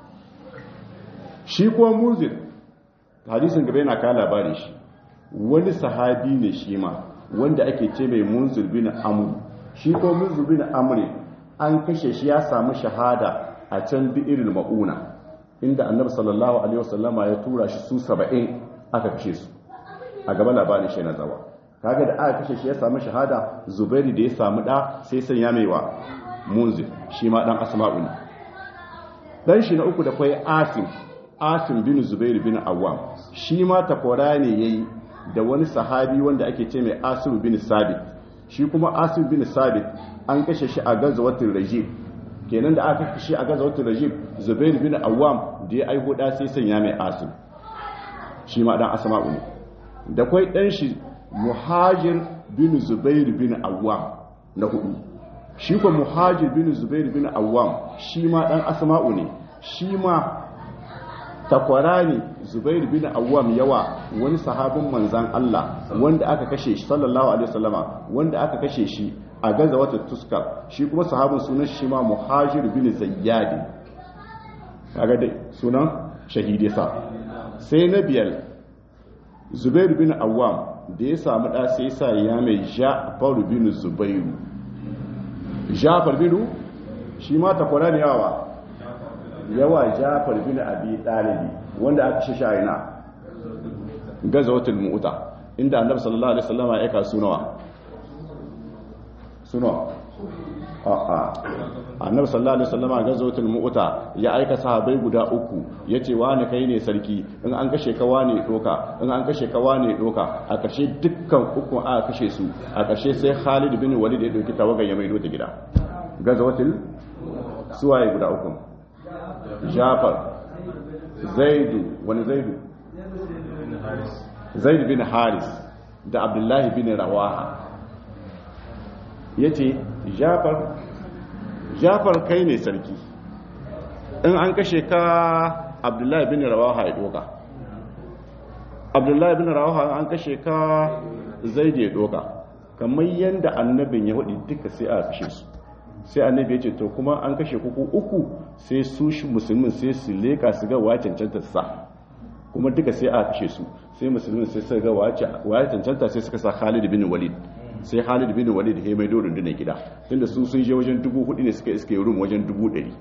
shi kuma munzir hadisin gaba yana kawo labarin shi wani sahabi ne shi ma wanda ake ce mai munzir bin amr shi kuma munzir bin amr an kashe shi ya samu shahada a can bi'irul ma'una inda annabi sallallahu alaihi wasallama ya tura shi su 70 aka kashe su a gaba labarin shi na zawa kaga da aka kashe shi ya samu shahada zubairi da ya samu da sai sanya mai wa munzir shi ma dan asma'u ne dan shi na uku da kai asim asim bin zubair bin awwam shi ma takwara ne yayi da wani sahabi wanda ake ce mai asim bin sabit shi kuma asim bin sabit an kashe shi a gazawatul rajib kenan da aka kashe a gazawatul rajib zubair bin awwam da ya aiho da sai sanya mai asim shi ma dan asma'u ne da kwai dan shi muhajir bin zubair bin awwam na hudu shi kuma muhajir bin zubair bin awwam shi ma dan asma'u ne shi ma takwara ne zubair bin awwam yawa wani sahabin manzan Allah wanda aka kashe shi sallallahu alaihi wasallama wanda aka kashe shi a gaza wata tuskar shi kuma sahabin sunan shi ma muhajir bin zayyadi kaga dai sunan shahidi sa sai na biyar zubair bin awwam da ya samu da sai sa ya mai ja'far bin zubairu ja'far bin shi ma takwara ne yawa yawa jafar bin abi ɗalibi wanda aka shi shayina gazawatul mu'uta inda annabi sallallahu alaihi wasallam ya aika sunawa sunawa a'a annabi sallallahu alaihi wasallam gazawatul mu'uta ya aika sahabbai guda uku yace wani kai ne sarki in an kashe ka wani doka in an kashe ka wani doka a kashe dukkan uku aka kashe su a kashe sai Khalid bin Walid ya dauki tawagan ya maido ta gida gazawatul suwaye guda uku jafar zaidu wani zaidu zaidu bin haris da abdullahi bin rawaha ya ce jafar jafar kai ne sarki in an kashe ka abdullahi bin rawaha ya doka abdullahi bin rawaha an kashe ka zaidu ya doka kamar yadda annabin ya hudu duka sai a kashe su sai annabi ya ce to kuma an kashe kuku uku sai su shi musulmin sai su leka su ga wa cancanta sa kuma duka sai aka kashe su sai musulmin sai suka ga wa cancanta sai suka sa Khalid bin Walid sai Khalid bin Walid ya mai dorin rundunar gida tunda su sun je wajen dubu hudu ne suka iske rum wajen dubu ɗari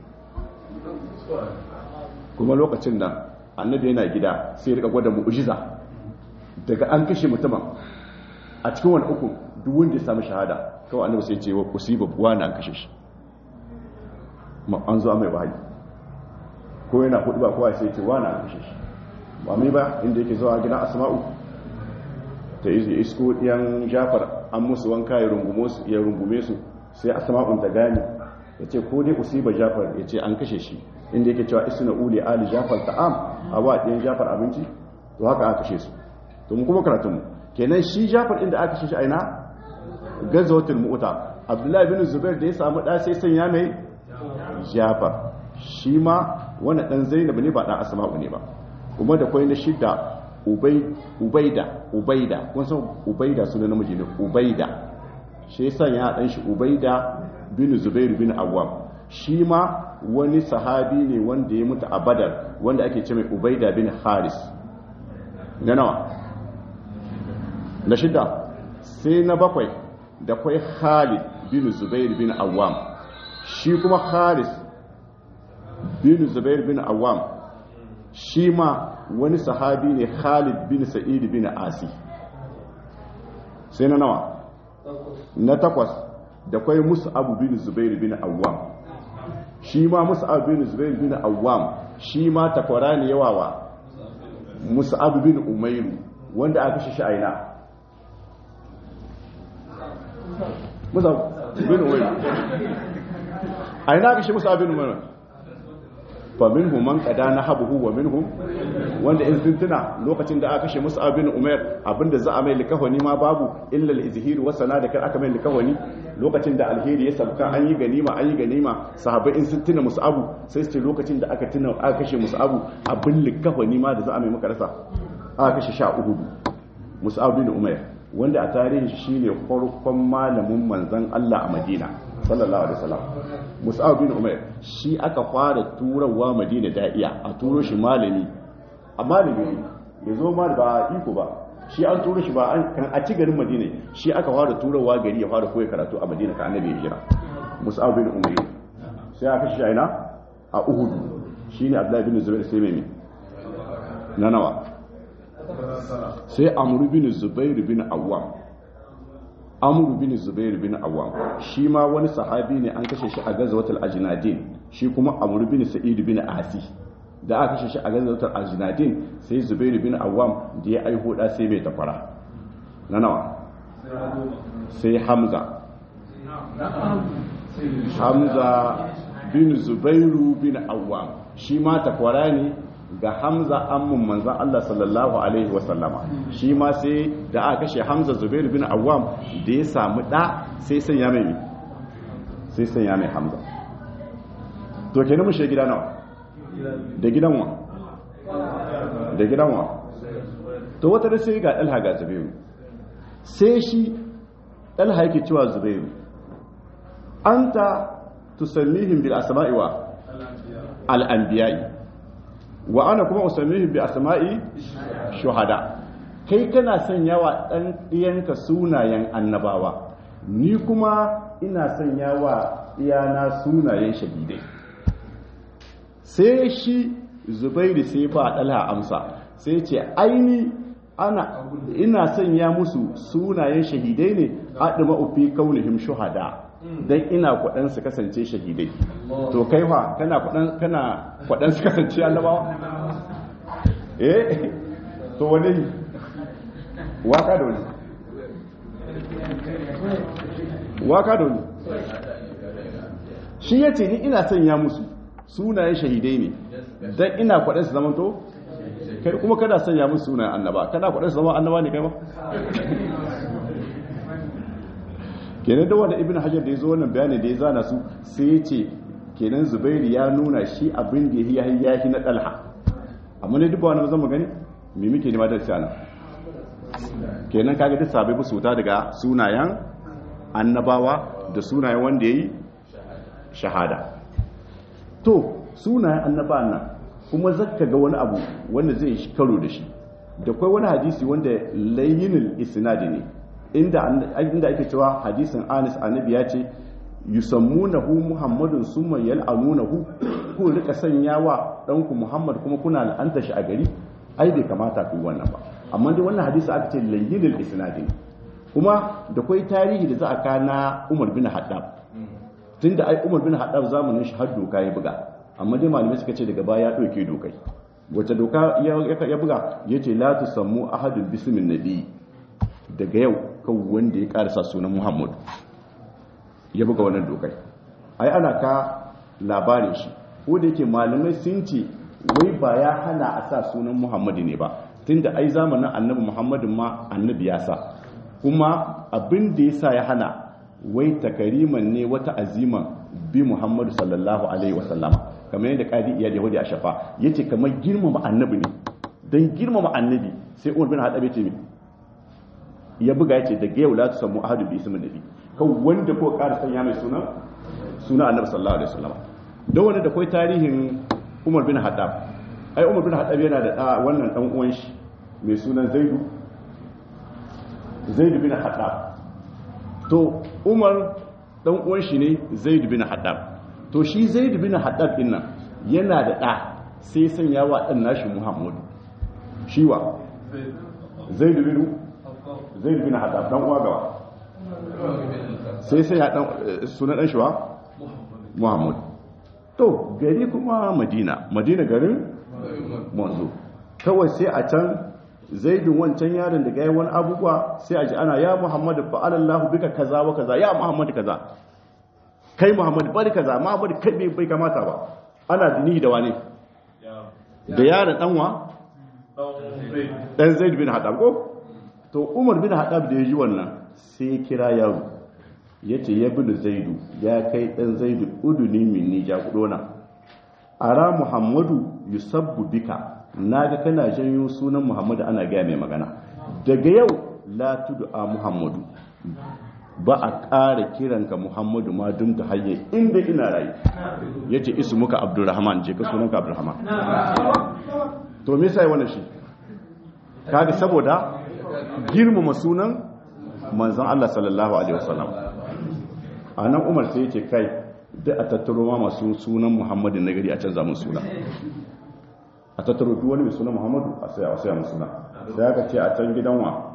kuma lokacin nan annabi yana gida sai rika gwada mu'jiza daga an kashe mutumin a cikin wani uku duk wanda ya samu shahada kawai annabi sai ce wa usiba wani an kashe shi ma an zo mai wahayi ko yana hudu ba kowa sai ce wani an kashe shi ba mai ba inda yake zuwa gidan asma'u ta yi isko ɗiyan jafar an musu wanka ya rungume su sai asma'un ta gane ya ce ko dai usiba jafar ya ce an kashe shi inda yake cewa isna uli ali jafar ta'am a ba ɗiyan jafar abinci to haka aka kashe su to mu kuma karatun mu kenan shi jafar inda aka kashe shi aina gazawatul mu'ta abdullahi bin zubair da ya samu da sai sanya mai jafar shi ma wani dan zainab ne ba dan asma'u ne ba kuma da kwai na shidda ubaida ubaida kun san ubaida suna namiji ne ubaida shi yasa ya dan shi ubaida bin zubair bin awwam shi ma wani sahabi ne wanda ya mutu a badar wanda ake ce mai ubaida bin haris na nawa na shidda sai na bakwai da kwai khalid bin zubair bin awwam shi kuma haris bin zubair bin awwam shi ma wani sahabi ne khalid bin sa'id bin asi sai na nawa na takwas da kwai mus'ab bin zubair bin awwam shi ma mus'ab bin zubair bin awwam shi ma takwara ne yawawa mus'ab bin umairu wanda aka shi aina mus'ab bin umairu aina aka shi mus'ab bin umairu fa minhum man qada nahabuhu wa minhum wanda in sun tuna lokacin da aka kashe Mus'ab bin Umair abinda za a mai likafani ma babu illa al-izhir wa sana da kar aka mai likafani lokacin da alheri ya sabka an yi ganima an yi ganima sahabbai in sun tuna Mus'ab sai su ce lokacin da aka tuna aka kashe Mus'ab abin likafani ma da za a mai maka rasa aka kashe sha Uhud Mus'ab bin Umair wanda a tarihin shi shine farkon malamin manzon Allah a Madina sallallahu alaihi wasallam Mus'ab bin Umair shi aka fara turawa Madina da'iya a turo shi malami a malami ya zo ma ba iko ba shi an turo shi ba an kan a ci garin Madina shi aka fara turawa gari ya fara koyi karatu a Madina ka annabi hijira Mus'ab bin Umair sai aka shi aina a Uhud shine Abdullah bin Zubair sai mai na nawa sai Amr bin Zubair bin Awwam amru bin zubair bin awam shi ma wani sahabi ne an kashe shi a gazawatul ajnadin shi kuma amru bin sa'id bin asi da aka kashe shi a gazawatul ajnadin sai zubair bin awam da ya aiho da sai mai tafara na nawa sai hamza hamza bin zubairu bin awam shi ma takwara ne ga hamza ammun manzan Allah sallallahu Alaihi wasallama shi ma sai da aka kashe hamza zubair bin awam da ya samu ɗa sai sanya mai sai sanya mai hamza to kenan mu gida nawa da gidan wa da gidan wa to wata da sai ga ɗalha ga zubairu sai shi ɗalha yake cewa zubairu an ta tusannihim bil asma'i wa al-anbiya'i wa ana kuma usammihi bi asma'i shuhada kai kana sanya wa dan diyanka sunayen annabawa ni kuma ina sanya wa iyana sunayen shahidai sai shi zubairu sai ba dalha amsa sai ce aini ana ina sanya musu sunayen shahidai ne adima ufi kaunihim shuhada dan ina kwadan su kasance shahidai to kai fa kana kwadan kana kwadan su kasance annabawa eh to wani waka da wani waka da wani shi yace ni ina sanya musu sunayen shahidai ne dan ina kwadan su zamanto kai kuma kada sanya musu sunayen annaba kana kwadan su zama annaba ne kai ba kenan da wanda ibn hajar da ya zo wannan bayani da ya zana su sai ya ce kenan zubairu ya nuna shi abin da ya yi yahi na dalha amma ne duk wani zan gani me muke nema da sana kenan kaga duk sabai ba su ta daga sunayen annabawa da sunayen wanda yayi shahada to sunayen annaba nan kuma zaka ga wani abu wanda zai shi karo da shi da kai wani hadisi wanda layyinul isnadi ne inda inda ake cewa hadisin Anas annabi ya ce yusammunahu muhammadun summa yal'anunahu ku rika sanyawa danku muhammad kuma kuna la'anta shi a gari ai bai kamata ku wannan ba amma dai wannan hadisi aka ce layyinul isnadi ne kuma da kai tarihi da za a kana Umar bin Haddab tunda ai Umar bin Haddab zamanin shi har doka ya buga amma dai malamai suka ce daga baya ya dauke dokai wace doka ya buga yace la tusammu ahadun bismin nabi daga yau kan wanda ya karasa sunan Muhammad ya buga wannan dokai ai ana ka labarin shi ko da yake malamai sun ce wai ba ya hana a sa sunan Muhammad ne ba tunda ai zamanin annabi Muhammadin ma annabi ya sa kuma abin da ya sa ya hana wai takariman ne wata aziman bi muhammadu sallallahu alaihi wasallama kamar yadda kadi iya yahudi a shafa ya ce kamar girmama annabi ne don girmama annabi sai umar bin haɗabe ce ya buga ya ce daga yau latu samu ahadu bi ismin nabi kan wanda ko ƙara sanya mai suna suna annabi sallallahu alaihi wasallama don wani da kai tarihin umar bin haɗab ai umar bin haɗab yana da wannan ɗan uwan shi mai sunan zaidu zaid bin haddab to umar dan uwan shi ne zaid bin haddab to shi zaid bin haddab din nan yana da da sai sanya wa dan nashi muhammad shi wa zaid bin zaid bin haddab dan uwa gawa sai sanya dan sunan dan shi wa muhammad to gari kuma madina madina garin manzo kawai sai a can zaidun wancan yaron da gaya wani abubuwa sai a ji ana ya muhammadu fa'alallahu bika kaza wa kaza ya muhammadu kaza kai muhammadu bari kaza muhammadu kai bai bai kamata ba ana dini da wani da yaron danwa dan zaid bin hadab ko to umar bin hadab da ya ji wannan sai kira yaro yace ya bin zaidu ya kai dan zaidu uduni minni ja kudona ara muhammadu yusabbu bika na ga kana janyo sunan muhammadu ana gaya mai magana daga yau la a muhammadu ba a ƙara kiranka muhammadu ma dum ta hayye inda ina rayu ya ce isu muka abdurrahman je ka sunanka abdurrahman to me sai wannan shi kaga saboda girmama sunan manzon Allah sallallahu alaihi wasallam anan Umar sai yake kai da a tattaro ma masu sunan Muhammadu na gari a canza mun suna a tattaro duk wani mai suna muhammadu a sai a sai mu suna sai aka ce a can gidan wa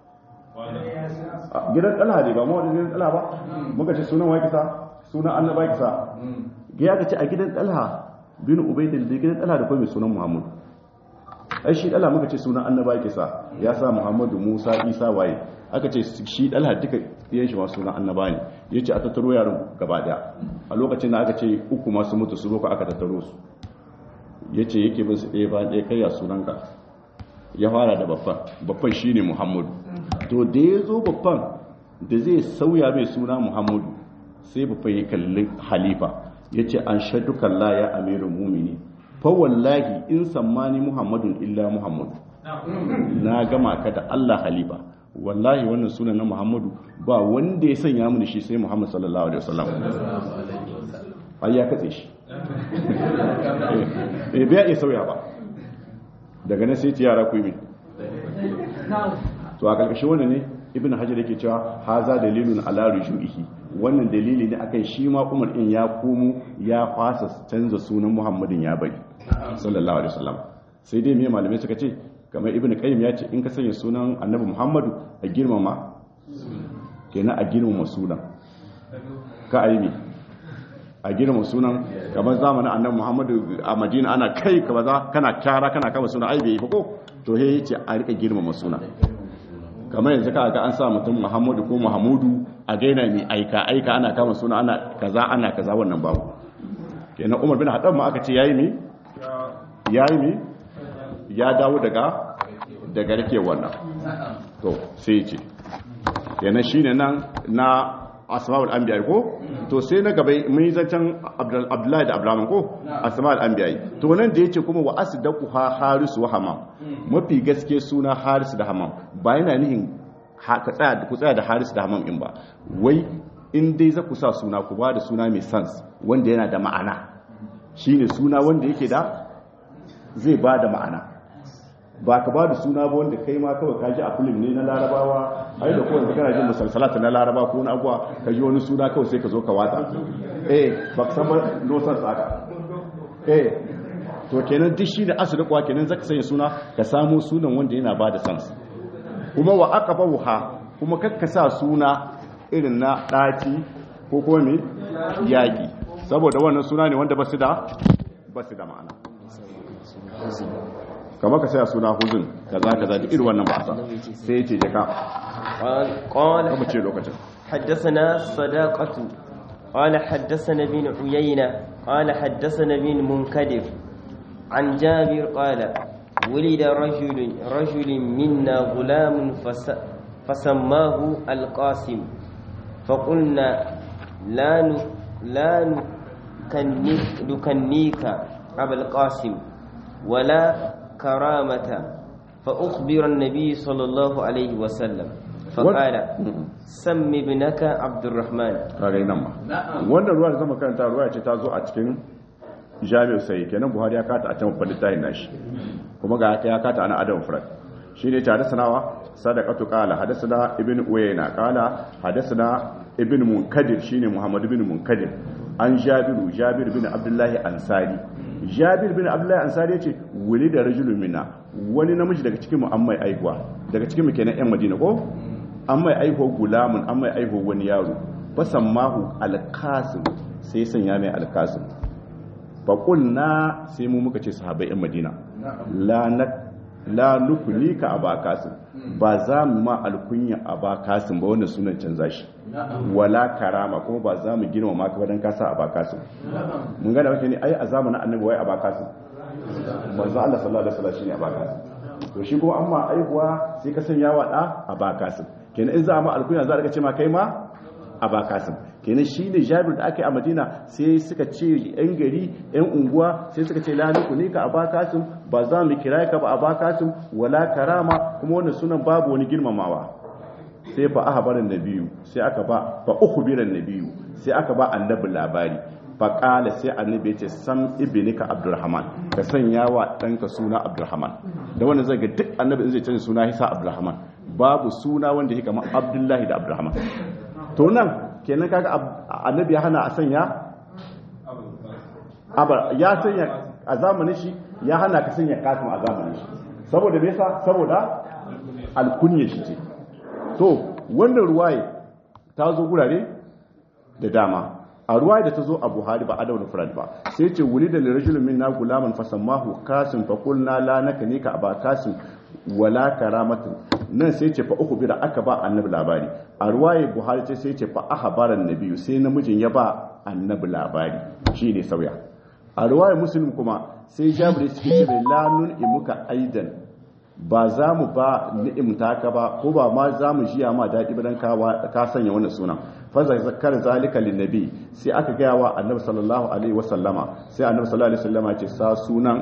gidan ɗalha ne ba ma wani gidan ɗalha ba muka ce sunan wa kisa sunan annaba kisa ya ka ce a gidan ɗalha bin ubaidin da gidan ɗalha da kuma mai sunan muhammadu ai shi ɗalha muka ce sunan annaba kisa ya sa muhammadu musa isa waye aka ce shi ɗalha duka yan shi masu sunan annaba ne ya ce a tattaro yaran gaba daya a lokacin da aka ce uku masu mutu su roƙa aka tattaro su ya ce yake bin su ɗaya ba ɗaya kai ya sunanka ya fara da babban babban shi ne muhammadu to da ya zo babban da zai sauya mai suna muhammadu sai babban ya kalli halifa ya ce an shadukan la ya amirin mumini fa wallahi in sammani muhammadun illa muhammadu na gama ka da allah halifa wallahi wannan sunan na muhammadu ba wanda ya sanya mini shi sai muhammad sallallahu alaihi wasallam ai ya katse shi eh bai iya sauya ba daga nan sai yara ku yi to a karkashin wannan ne ibn hajar yake cewa haza dalilun ala rujuihi wannan dalili ne akan shi ma umar din ya komo ya fasa canza sunan muhammadin ya bari sallallahu alaihi wasallam sai dai me malamai suka ce kamar ibn qayyim ya ce in ka sanya sunan annabi muhammadu a girmama kenan a girmama sunan ka aimi a girma sunan kamar zamanin annabi muhammadu a madina ana kai ka baza kana kyara kana kama suna ai bai ko to he yace a rika girmama suna kamar yanzu ka ga an sa mutum muhammadu ko muhammadu a gaina mai aika aika ana kama suna ana kaza ana kaza wannan babu kenan umar bin hadan ma aka ce yayi mi yayi mi ya dawo daga daga rike wannan to sai ya ce kenan shine nan na asma'ul anbiya ko to sai na gaba mun yi zancen abdullahi da abraham ko asma'ul anbiya to nan da yace kuma wa asdaqu ha haris wa hamam mafi gaske suna haris da hamam ba yana nihin ka tsaya ku tsaya da haris da hamam in ba wai in dai za ku sa suna ku ba da suna mai sans wanda yana da ma'ana shine suna wanda yake da zai ba da ma'ana ba ka ba da suna ba wanda kai ma kawai kaji a filim ne na larabawa ai da kowanne kana jin musalsalata na laraba ko na abuwa ka ji wani suna kawai sai ka zo ka wata eh ba ka san ba nosan tsaka eh to kenan duk shi da asali kuwa kenan zaka sanya suna ka samu sunan wanda yana ba da sans kuma wa aqaba wuha kuma kakka sa suna irin na ɗaci ko kuma mai yaƙi saboda wannan suna ne wanda ba su da ba su da ma'ana kama ka saya suna huzun ka za ka zaɗi irin wannan ba a sa sai ya ce jaka قال kama ce lokacin حدثنا صداقة قال حدثنا بن عيينة قال حدثنا بن منكدر عن جابر قال ولد رجل رجل منا غلام فس فسماه القاسم فقلنا لا ن لا نكنيك, نكنيك أبا القاسم ولا كرامة فأخبر النبي صلى الله عليه وسلم فقال سم ابنك عبد الرحمن kagai nan ma wannan ruwa da zama karanta ruwa ce ta zo a cikin jami'ar sai kenan buhari ya kata a can babban littafin nashi kuma ga haka ya kata ana adam furat shi ne tare sanawa sadaqatu qala hadathana ibn uyayna qala hadathana ibn munkadir shine muhammad ibn munkadir an jabiru jabir bin abdullahi ansari jabir bin abdullahi ansari yace wuli da rajulun minna wani namiji daga cikin mu an mai aihuwa daga cikin mu kenan yan madina ko an mai aihuwa gulamun an mai aihuwa wani yaro fasammahu alkasim sai sanya mai alkasim faƙulna sai mu muka ce sahabai 'yan madina la nukuni ka a bakasin ba za mu ma alkunya a bakasin ba wanda sunan canza shi wala karama kuma ba za mu gina maka ba don kasa a bakasin mun gada wake ne ai a zamanin annabi wai a bakasin manzo Allah sallallahu alaihi wasallam shine a bakasin to shi kuma amma aihuwa sai ka sanya wa da a bakasin kenan in za a ma alkunya za a ce ma kai ma a bakasin kenan shi ne jabir da aka yi a madina sai suka ce yan gari yan unguwa sai suka ce laluku ne ka a bakasin ba za mu kira ka ba a bakasin wala karama kuma wannan sunan babu wani girmamawa sai fa aka barin nabiyu sai aka ba fa ukhbiran nabiyu sai aka ba annabi labari fa qala sai annabi ya ce sam ibnika abdurrahman ka sanya wa danka suna abdurrahman da wannan zai ga duk annabi zai canza suna hisa abdurrahman babu suna wanda yake kamar abdullahi da abdurrahman to nan kenan kaga annabi ya hana a sanya abar ya sanya a zamanin shi ya hana ka sanya kasim a zamanin shi saboda me yasa saboda alkunya shi ce to wannan ruwaye ta zo gurare da dama a ruwaye da ta zo a buhari ba adawar furad ba sai ce wuri da lirajulun min na gulaman fasammahu kasim fa kulna la naka ne ka aba kasim wala karamatin nan sai ce fa uku bira aka ba annabi labari a ruwaye buhari ce sai ce fa ahbaran nabiyu sai namijin ya ba annabi labari shine sauya a ruwaye muslim kuma sai jabir suke ce mai lanun imuka aidan ba za mu ba ni'imta ka ba ko ba ma za mu jiya ma daɗi ba dan ka sanya wannan sunan fa zakar zalika linnabi sai aka gaya wa annabi sallallahu alaihi wasallama sai annabi sallallahu alaihi wasallama ce sa sunan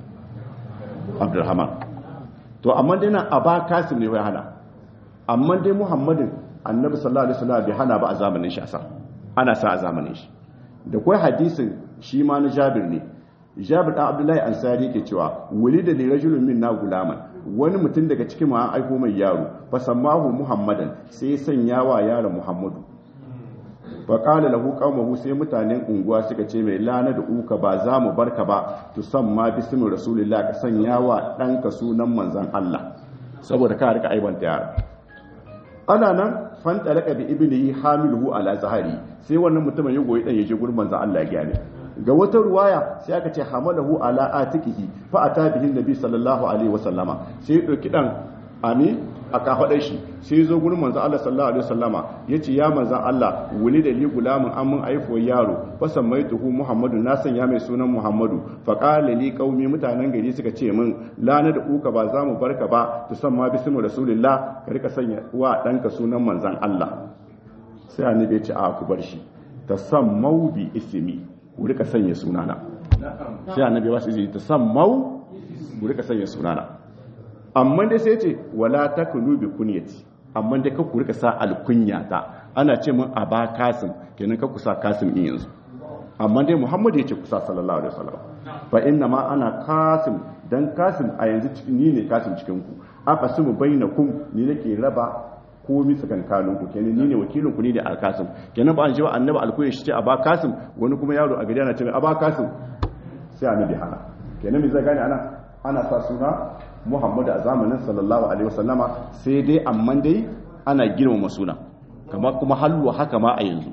abdurrahman to amma dai nan aba kasim ne ya hana amma dai muhammadin annabi sallallahu alaihi wasallam bai hana ba a zamanin shi asa ana sa a zamanin shi da kai hadisin shi ma na jabir ne jabir dan abdullahi ansari yake cewa wulida li rajulun minna gulaman wani mutum daga cikin mu an aiko mai yaro fa sammahu muhammadan sai ya sanya wa yaron muhammadu fa qala lahu qaumahu sai mutanen unguwa suka ce mai lana da uka ba za mu barka ba to san ma bismi rasulillah ka sanya wa danka sunan manzon Allah saboda ka rika aibanta yaro ana nan fan talaka bi ibnihi hamiluhu ala zahari sai wannan mutumin ya goyi dan yaje gurin manzon Allah ya gane ga wata ruwaya sai aka ce hamalahu ala atikihi fa ata bihi nabi sallallahu alaihi wasallama sai ya dauki dan ami a kafadar shi sai ya zo gurin manzo Allah sallallahu alaihi wasallama yace ya manzo Allah wuli da li gulamin an mun aifo yaro fa samaituhu muhammadu na sanya mai sunan muhammadu fa qala li qaumi mutanen gari suka ce min lana da uka ba za mu barka ba to san ma bismu rasulillah ka rika sanya wa danka sunan manzon Allah sai annabi ya ce a ku bar shi tasammau bi ismi ku rika sanya sunana sai annabi ba su ji tasammau ku rika sanya sunana amma dai sai ce wala takunu bi kunyati amma dai ka ku rika sa alkunya ta ana ce mun aba kasim kenan ka ku sa kasim in yanzu amma dai muhammadu ya ce kusa sallallahu alaihi wasallam fa inna ma ana kasim dan kasim a yanzu ni ne kasim cikin ku aka sumu bainakum ni nake raba komi tsakankanin ku kenan ni ne wakilin ku ne da alkasim kenan ba an jiwa annabi alkuyi shi ce aba kasim wani kuma yaro a gari ana ce aba kasim sai annabi hana kenan me zai gane ana ana sa suna muhammadu a zamanin sallallahu alaihi wasallama sai dai amma dai ana girmama suna kama kuma halwa haka ma a yanzu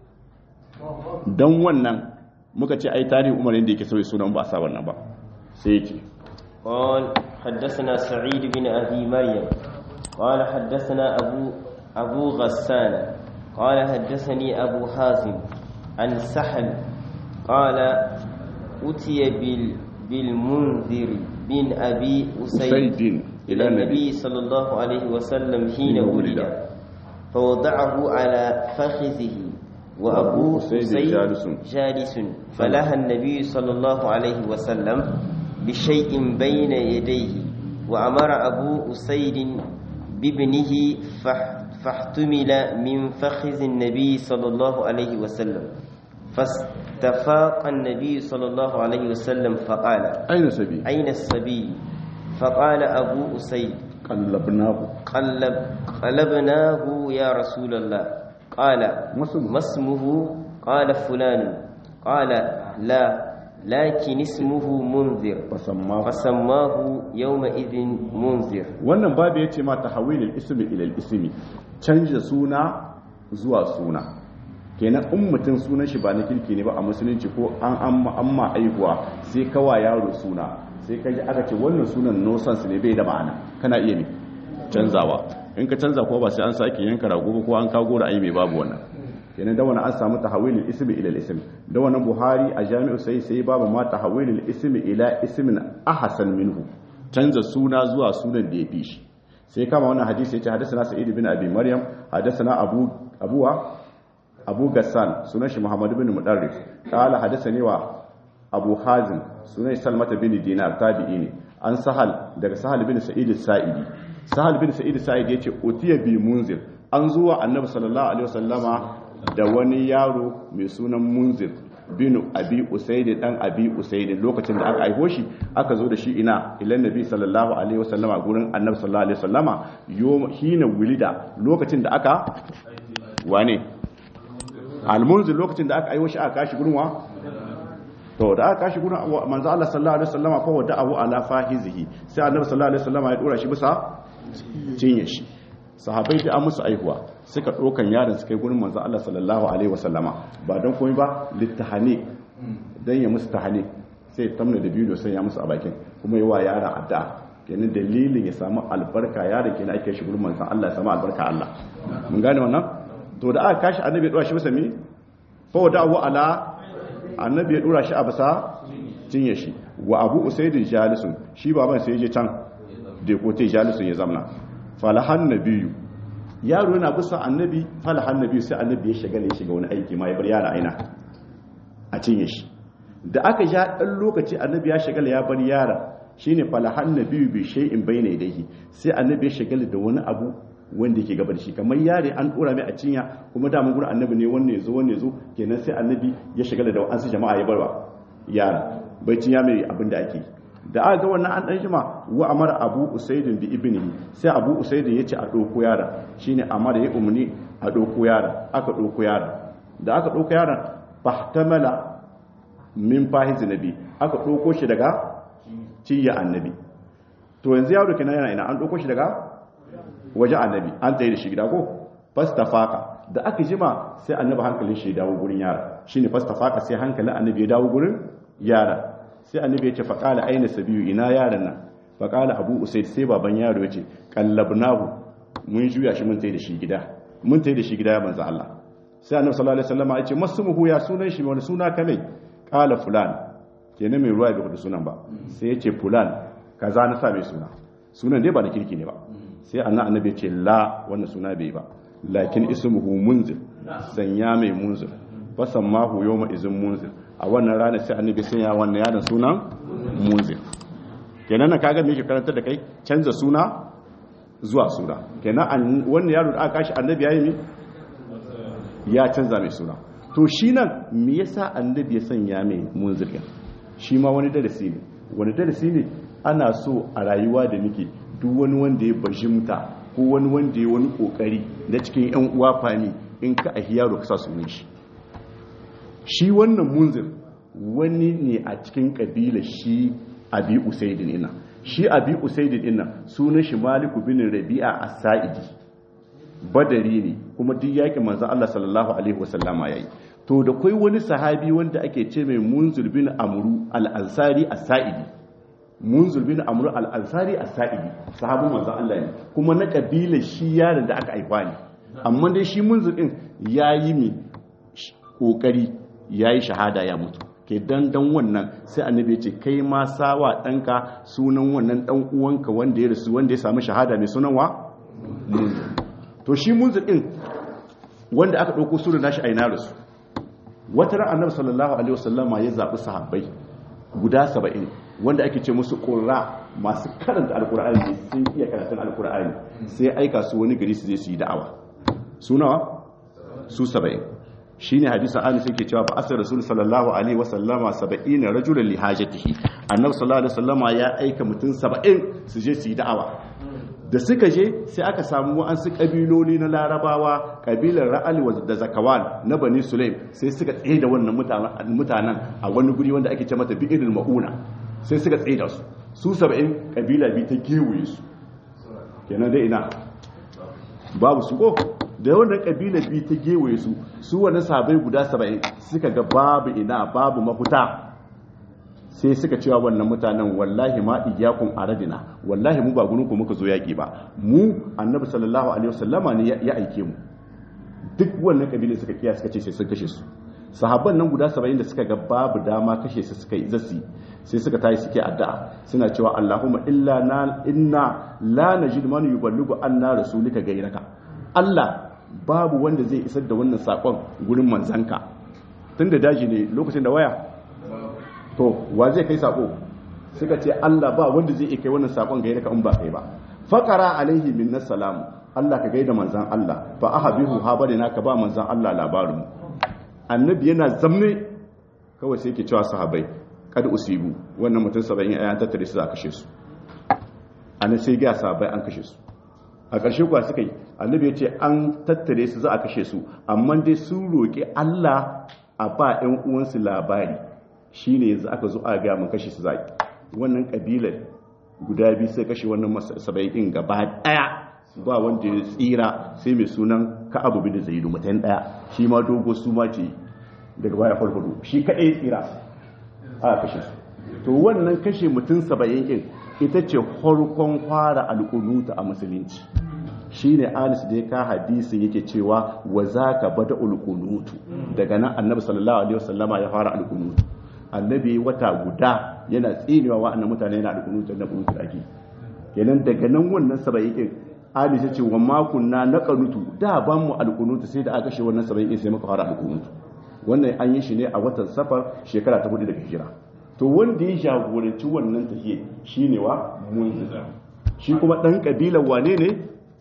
don wannan muka ce ai tarihin umar yadda yake sauye sunan ba a sa wannan ba sai yake قال حدثنا سعيد بن أبي مريم قال حدثنا أبو, أبو غسان قال حدثني أبو حازم عن سحل قال أتي بال بالمنذر بن أبي أسيد إلى النبي صلى الله عليه وسلم حين ولد فوضعه على فخذه وأبو أسيد جالس, جالس فلها النبي صلى الله عليه وسلم بشيء بين يديه وأمر أبو أسيد بابنه فاحتمل من فخذ النبي صلى الله عليه وسلم فاستفاق النبي صلى الله عليه وسلم فقال أين السبي أين السبي فقال أبو أسيد قلبناه قلب قلبناه يا رسول الله قال ما اسمه قال فلان قال لا لكن اسمه منذر فسماه فسماه يومئذ منذر wannan babu yace ma tahawilul ismi ila al-ismi canja suna zuwa suna kenan in mutum sunan shi ba na kirki ne ba a musulunci ko an amma amma aihuwa sai kawa yaro suna sai kaji aka ce wannan sunan no sense ne bai da ma'ana kana iya ne canzawa in ka canza ko ba sai an sake yanka rago ko an kago da ai mai babu wannan kenan da wannan an samu tahawilul ismi ila al-ism da wannan buhari a jami'u sai sai babu ma tahawilul ismi ila ismin ahsan minhu canza suna zuwa sunan da ya fi shi sai kama wannan hadisi yace hadathana sa'id bin abi maryam hadathana abu abuwa abu gassan sunan shi muhammad bin mudarris qala hadathani wa abu hazim sunan salmata bin dinar tabi'i ne an sahal daga sahal bin sa'id sa'idi sahal bin sa'id sa'idi yace utiya bi munzir an zuwa annabi sallallahu alaihi wasallama da wani yaro mai sunan munzir bin abi usaid dan abi usaid lokacin da aka aiko shi aka zo da shi ina ilan nabi sallallahu alaihi wasallama gurin annabi sallallahu alaihi wasallama yoma hina wulida lokacin da aka wane almunzir lokacin da aka aiko shi aka kashi gurin wa to da aka kashi gurin manzo Allah sallallahu alaihi wasallama fa wada abu ala fahizihi sai annabi sallallahu alaihi wasallama ya dora shi bisa cinye shi sahabai da an musu aihuwa suka ɗaukan yaron su kai gurin manzo Allah sallallahu alaihi wasallama ba don komai ba littahani dan ya musu tahani sai tamna da bidiyo sai ya musu a bakin kuma yi wa yaron addu'a kenan dalilin ya samu albarka yaron kenan ake shi gurin manzo Allah ya samu albarka Allah mun gane wannan to da aka kashi annabi ya dora shi bisa mi fa wada'u ala annabi ya dora shi a bisa cinye shi wa abu usaidin jalisun shi baban sai ya je can da ko te jalisun ya zamna falahan nabiyu yaro yana bisa annabi falahan nabiyu sai annabi ya shiga ne ya shiga wani aiki ma ya bar yara aina a cinye shi da aka ja dan lokaci annabi ya shiga ya bar yara shine falahan nabiyu bi shay'in bayna yadayhi sai annabi ya shiga da wani abu wanda yake gabar shi kamar yare an dora mai a cinya kuma da mun gurin annabi ne wanne yazo wanne yazo kenan sai annabi ya shiga da wasu jama'a ya barwa yara bai cinya mai abin da ake da aka ga wannan an dan jima wa amara abu usaidin bi ibnihi sai abu usaidin yace a doko yara shine amara ya umni a doko yara aka doko yara da aka doko yaran fahtamala min fahiz nabi aka doko shi daga ciya annabi to yanzu yaro kenan yana ina an doko shi daga waje annabi an tsaye da shi gida ko fastafaka da aka jima sai annabi hankalin shi ya dawo gurin yara shine fastafaka sai hankalin annabi ya dawo gurin yara sai annabi ya ce faƙala aina sabiyu ina yaran nan faƙala abu usaid sai baban yaro ya ce kallabnahu mun juya shi mun tai da shi gida mun tai da shi gida ya manzo Allah sai annabi sallallahu alaihi wasallam ya ce masmuhu ya sunan shi wani suna kame qala fulan kenan mai ruwa bai faɗi sunan ba sai ya ce fulan kaza na sa mai suna sunan dai ba da kirki ne ba sai annabi ya ce la wannan suna bai ba lakin ismuhu munzir sanya mai munzir fasammahu yawma izin munzir a wannan rana sai annabi sun ya wannan yaron sunan munzir kenan na kaga me yake karantar da kai canza suna zuwa suna kenan wannan yaro da aka kashi annabi yayi mi ya canza mai suna to shi nan me yasa annabi ya sanya mai munzir shi ma wani darasi ne wani darasi ne ana so a rayuwa da muke duk wani wanda ya bajimta ko wani wanda ya wani kokari na cikin yan uwa fami in ka ahi yaro ka sa sunan shi shi wannan munzir wani ne a cikin kabila shi abi usaidin ina shi abi usaidin ina sunan shi maliku bin rabi'a as-sa'idi badari ne kuma duk yakin manzon Allah sallallahu alaihi wasallama yayi to da kai wani sahabi wanda ake ce mai munzir bin amru al-ansari as-sa'idi munzir bin amru al-ansari as-sa'idi sahabin manzon Allah ne kuma na kabila shi yaron da aka aifa ne amma dai shi munzir din yayi mi kokari yayi shahada ya mutu ke dan dan wannan sai annabi ce kai ma sawa danka sunan wannan dan uwanka wanda ya rasu wanda ya samu shahada mai sunan wa munzir to shi munzir din wanda aka dauko sunan nashi a ina rasu wata ran annabi sallallahu alaihi wasallama ya zabi sahabbai guda 70 wanda ake ce musu qurra masu karanta alqur'ani sun iya karatun alqur'ani sai aika su wani gari su je su yi da'awa sunawa su 70 shine hadisin anas yake cewa fa asar rasul sallallahu alaihi wasallama 70 rajulan li hajatihi annabi sallallahu alaihi wasallama ya aika mutum 70 su je su yi da'awa da suka je sai aka samu wa'ansu kabiloli na larabawa kabilar ra'al da zakawan na bani sulaim sai suka tsaye da wannan mutanen a wani guri wanda ake ce mata bi'irul mauna sai suka tsaye da su su saba'in kabila bi ta gewaye su kenan dai ina babu su ko da wannan kabila bi ta gewaye su su wannan sabai guda saba'in suka ga babu ina babu mafuta sai suka cewa wannan mutanen wallahi ma iyyakum aradina wallahi mu ba gurin ku muka zo yaki ba mu annabi sallallahu alaihi wasallama ne ya aike mu duk wannan kabilan suka kiya suka ce sai sun kashe su sahabban nan guda 70 da suka ga babu dama kashe su suka yi zasi sai suka tayi suke addu'a suna cewa Allahumma illa na inna la najid man yuballighu anna rasulika gairaka Allah babu wanda zai isar da wannan sakon gurin manzanka tunda daji ne lokacin da waya to wa zai kai sako suka ce Allah ba wanda zai kai wannan sakon ga yadda in ba kai ba faqara alaihi min salam Allah ka gaida manzan Allah fa ahabihu habarina ka ba manzan Allah labarin annabi yana zamne kawai sai yake cewa sahabbai kad usibu wannan mutum 70 ayan tattare su za kashe su annabi sai ga sahabbai an kashe su a ƙarshe kuwa suka yi annabi ya ce an tattare su za a kashe su amma dai sun roƙi Allah a ba 'yan uwansu labari shi ne yanzu aka zo a gaya mun kashe su zaki wannan kabilar guda biyu sai kashe wannan saba'in gaba daya ba wanda ya tsira sai mai sunan ka'abu bin zaidu mutan daya shi ma dogo su ma ce daga baya farfado shi kadai ya tsira a kashe su to wannan kashe mutum saba'in din ita ce farkon fara alƙunuta a musulunci shine anis da ya ka hadisi yake cewa wa zaka bada ulqunutu daga nan annabi sallallahu alaihi wasallama ya fara alqunutu annabi wata guda yana tsinewa wa'annan mutane yana alƙunutar na ƙunutar ake kenan daga nan wannan saba'in aisha ce wa makunna na ƙanutu da ban mu alƙunutu sai da aka kashe wannan saba'in sai muka fara alƙunutu wannan an yi shi ne a watan safar shekara ta hudu daga hijira to wanda ya jagoranci wannan tafiye shine wa munzir shi kuma dan kabilar wane ne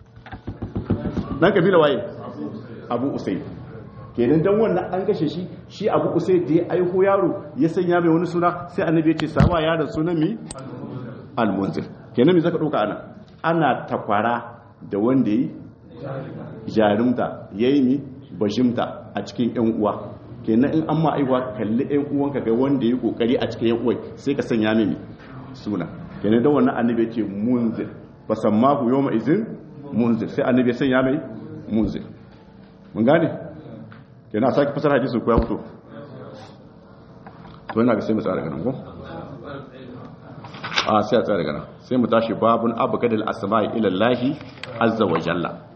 dan kabilar waye abu usaid kenan dan wannan an kashe shi shi abu usai da ya aiho yaro ya sanya mai wani suna sai annabi ya ce sawa yaron sunan mi almunzir kenan me zaka dauka ana ana takwara da wanda yi jarumta yayi mi bajimta a cikin yan uwa kenan in an ma aiwa kalli yan uwanka ga wanda yi kokari a cikin yan uwai sai ka sanya mai suna kenan dan wannan annabi ya ce munzir fasammahu yawma izin munzir sai annabi ya sanya mai munzir mun gane yana sake fasar hadisi ko ya fito to yana ga sai mu tsara ganin ko a sai a tsara ganin sai mu tashi babun abgadal asma'i ila Allah azza wa jalla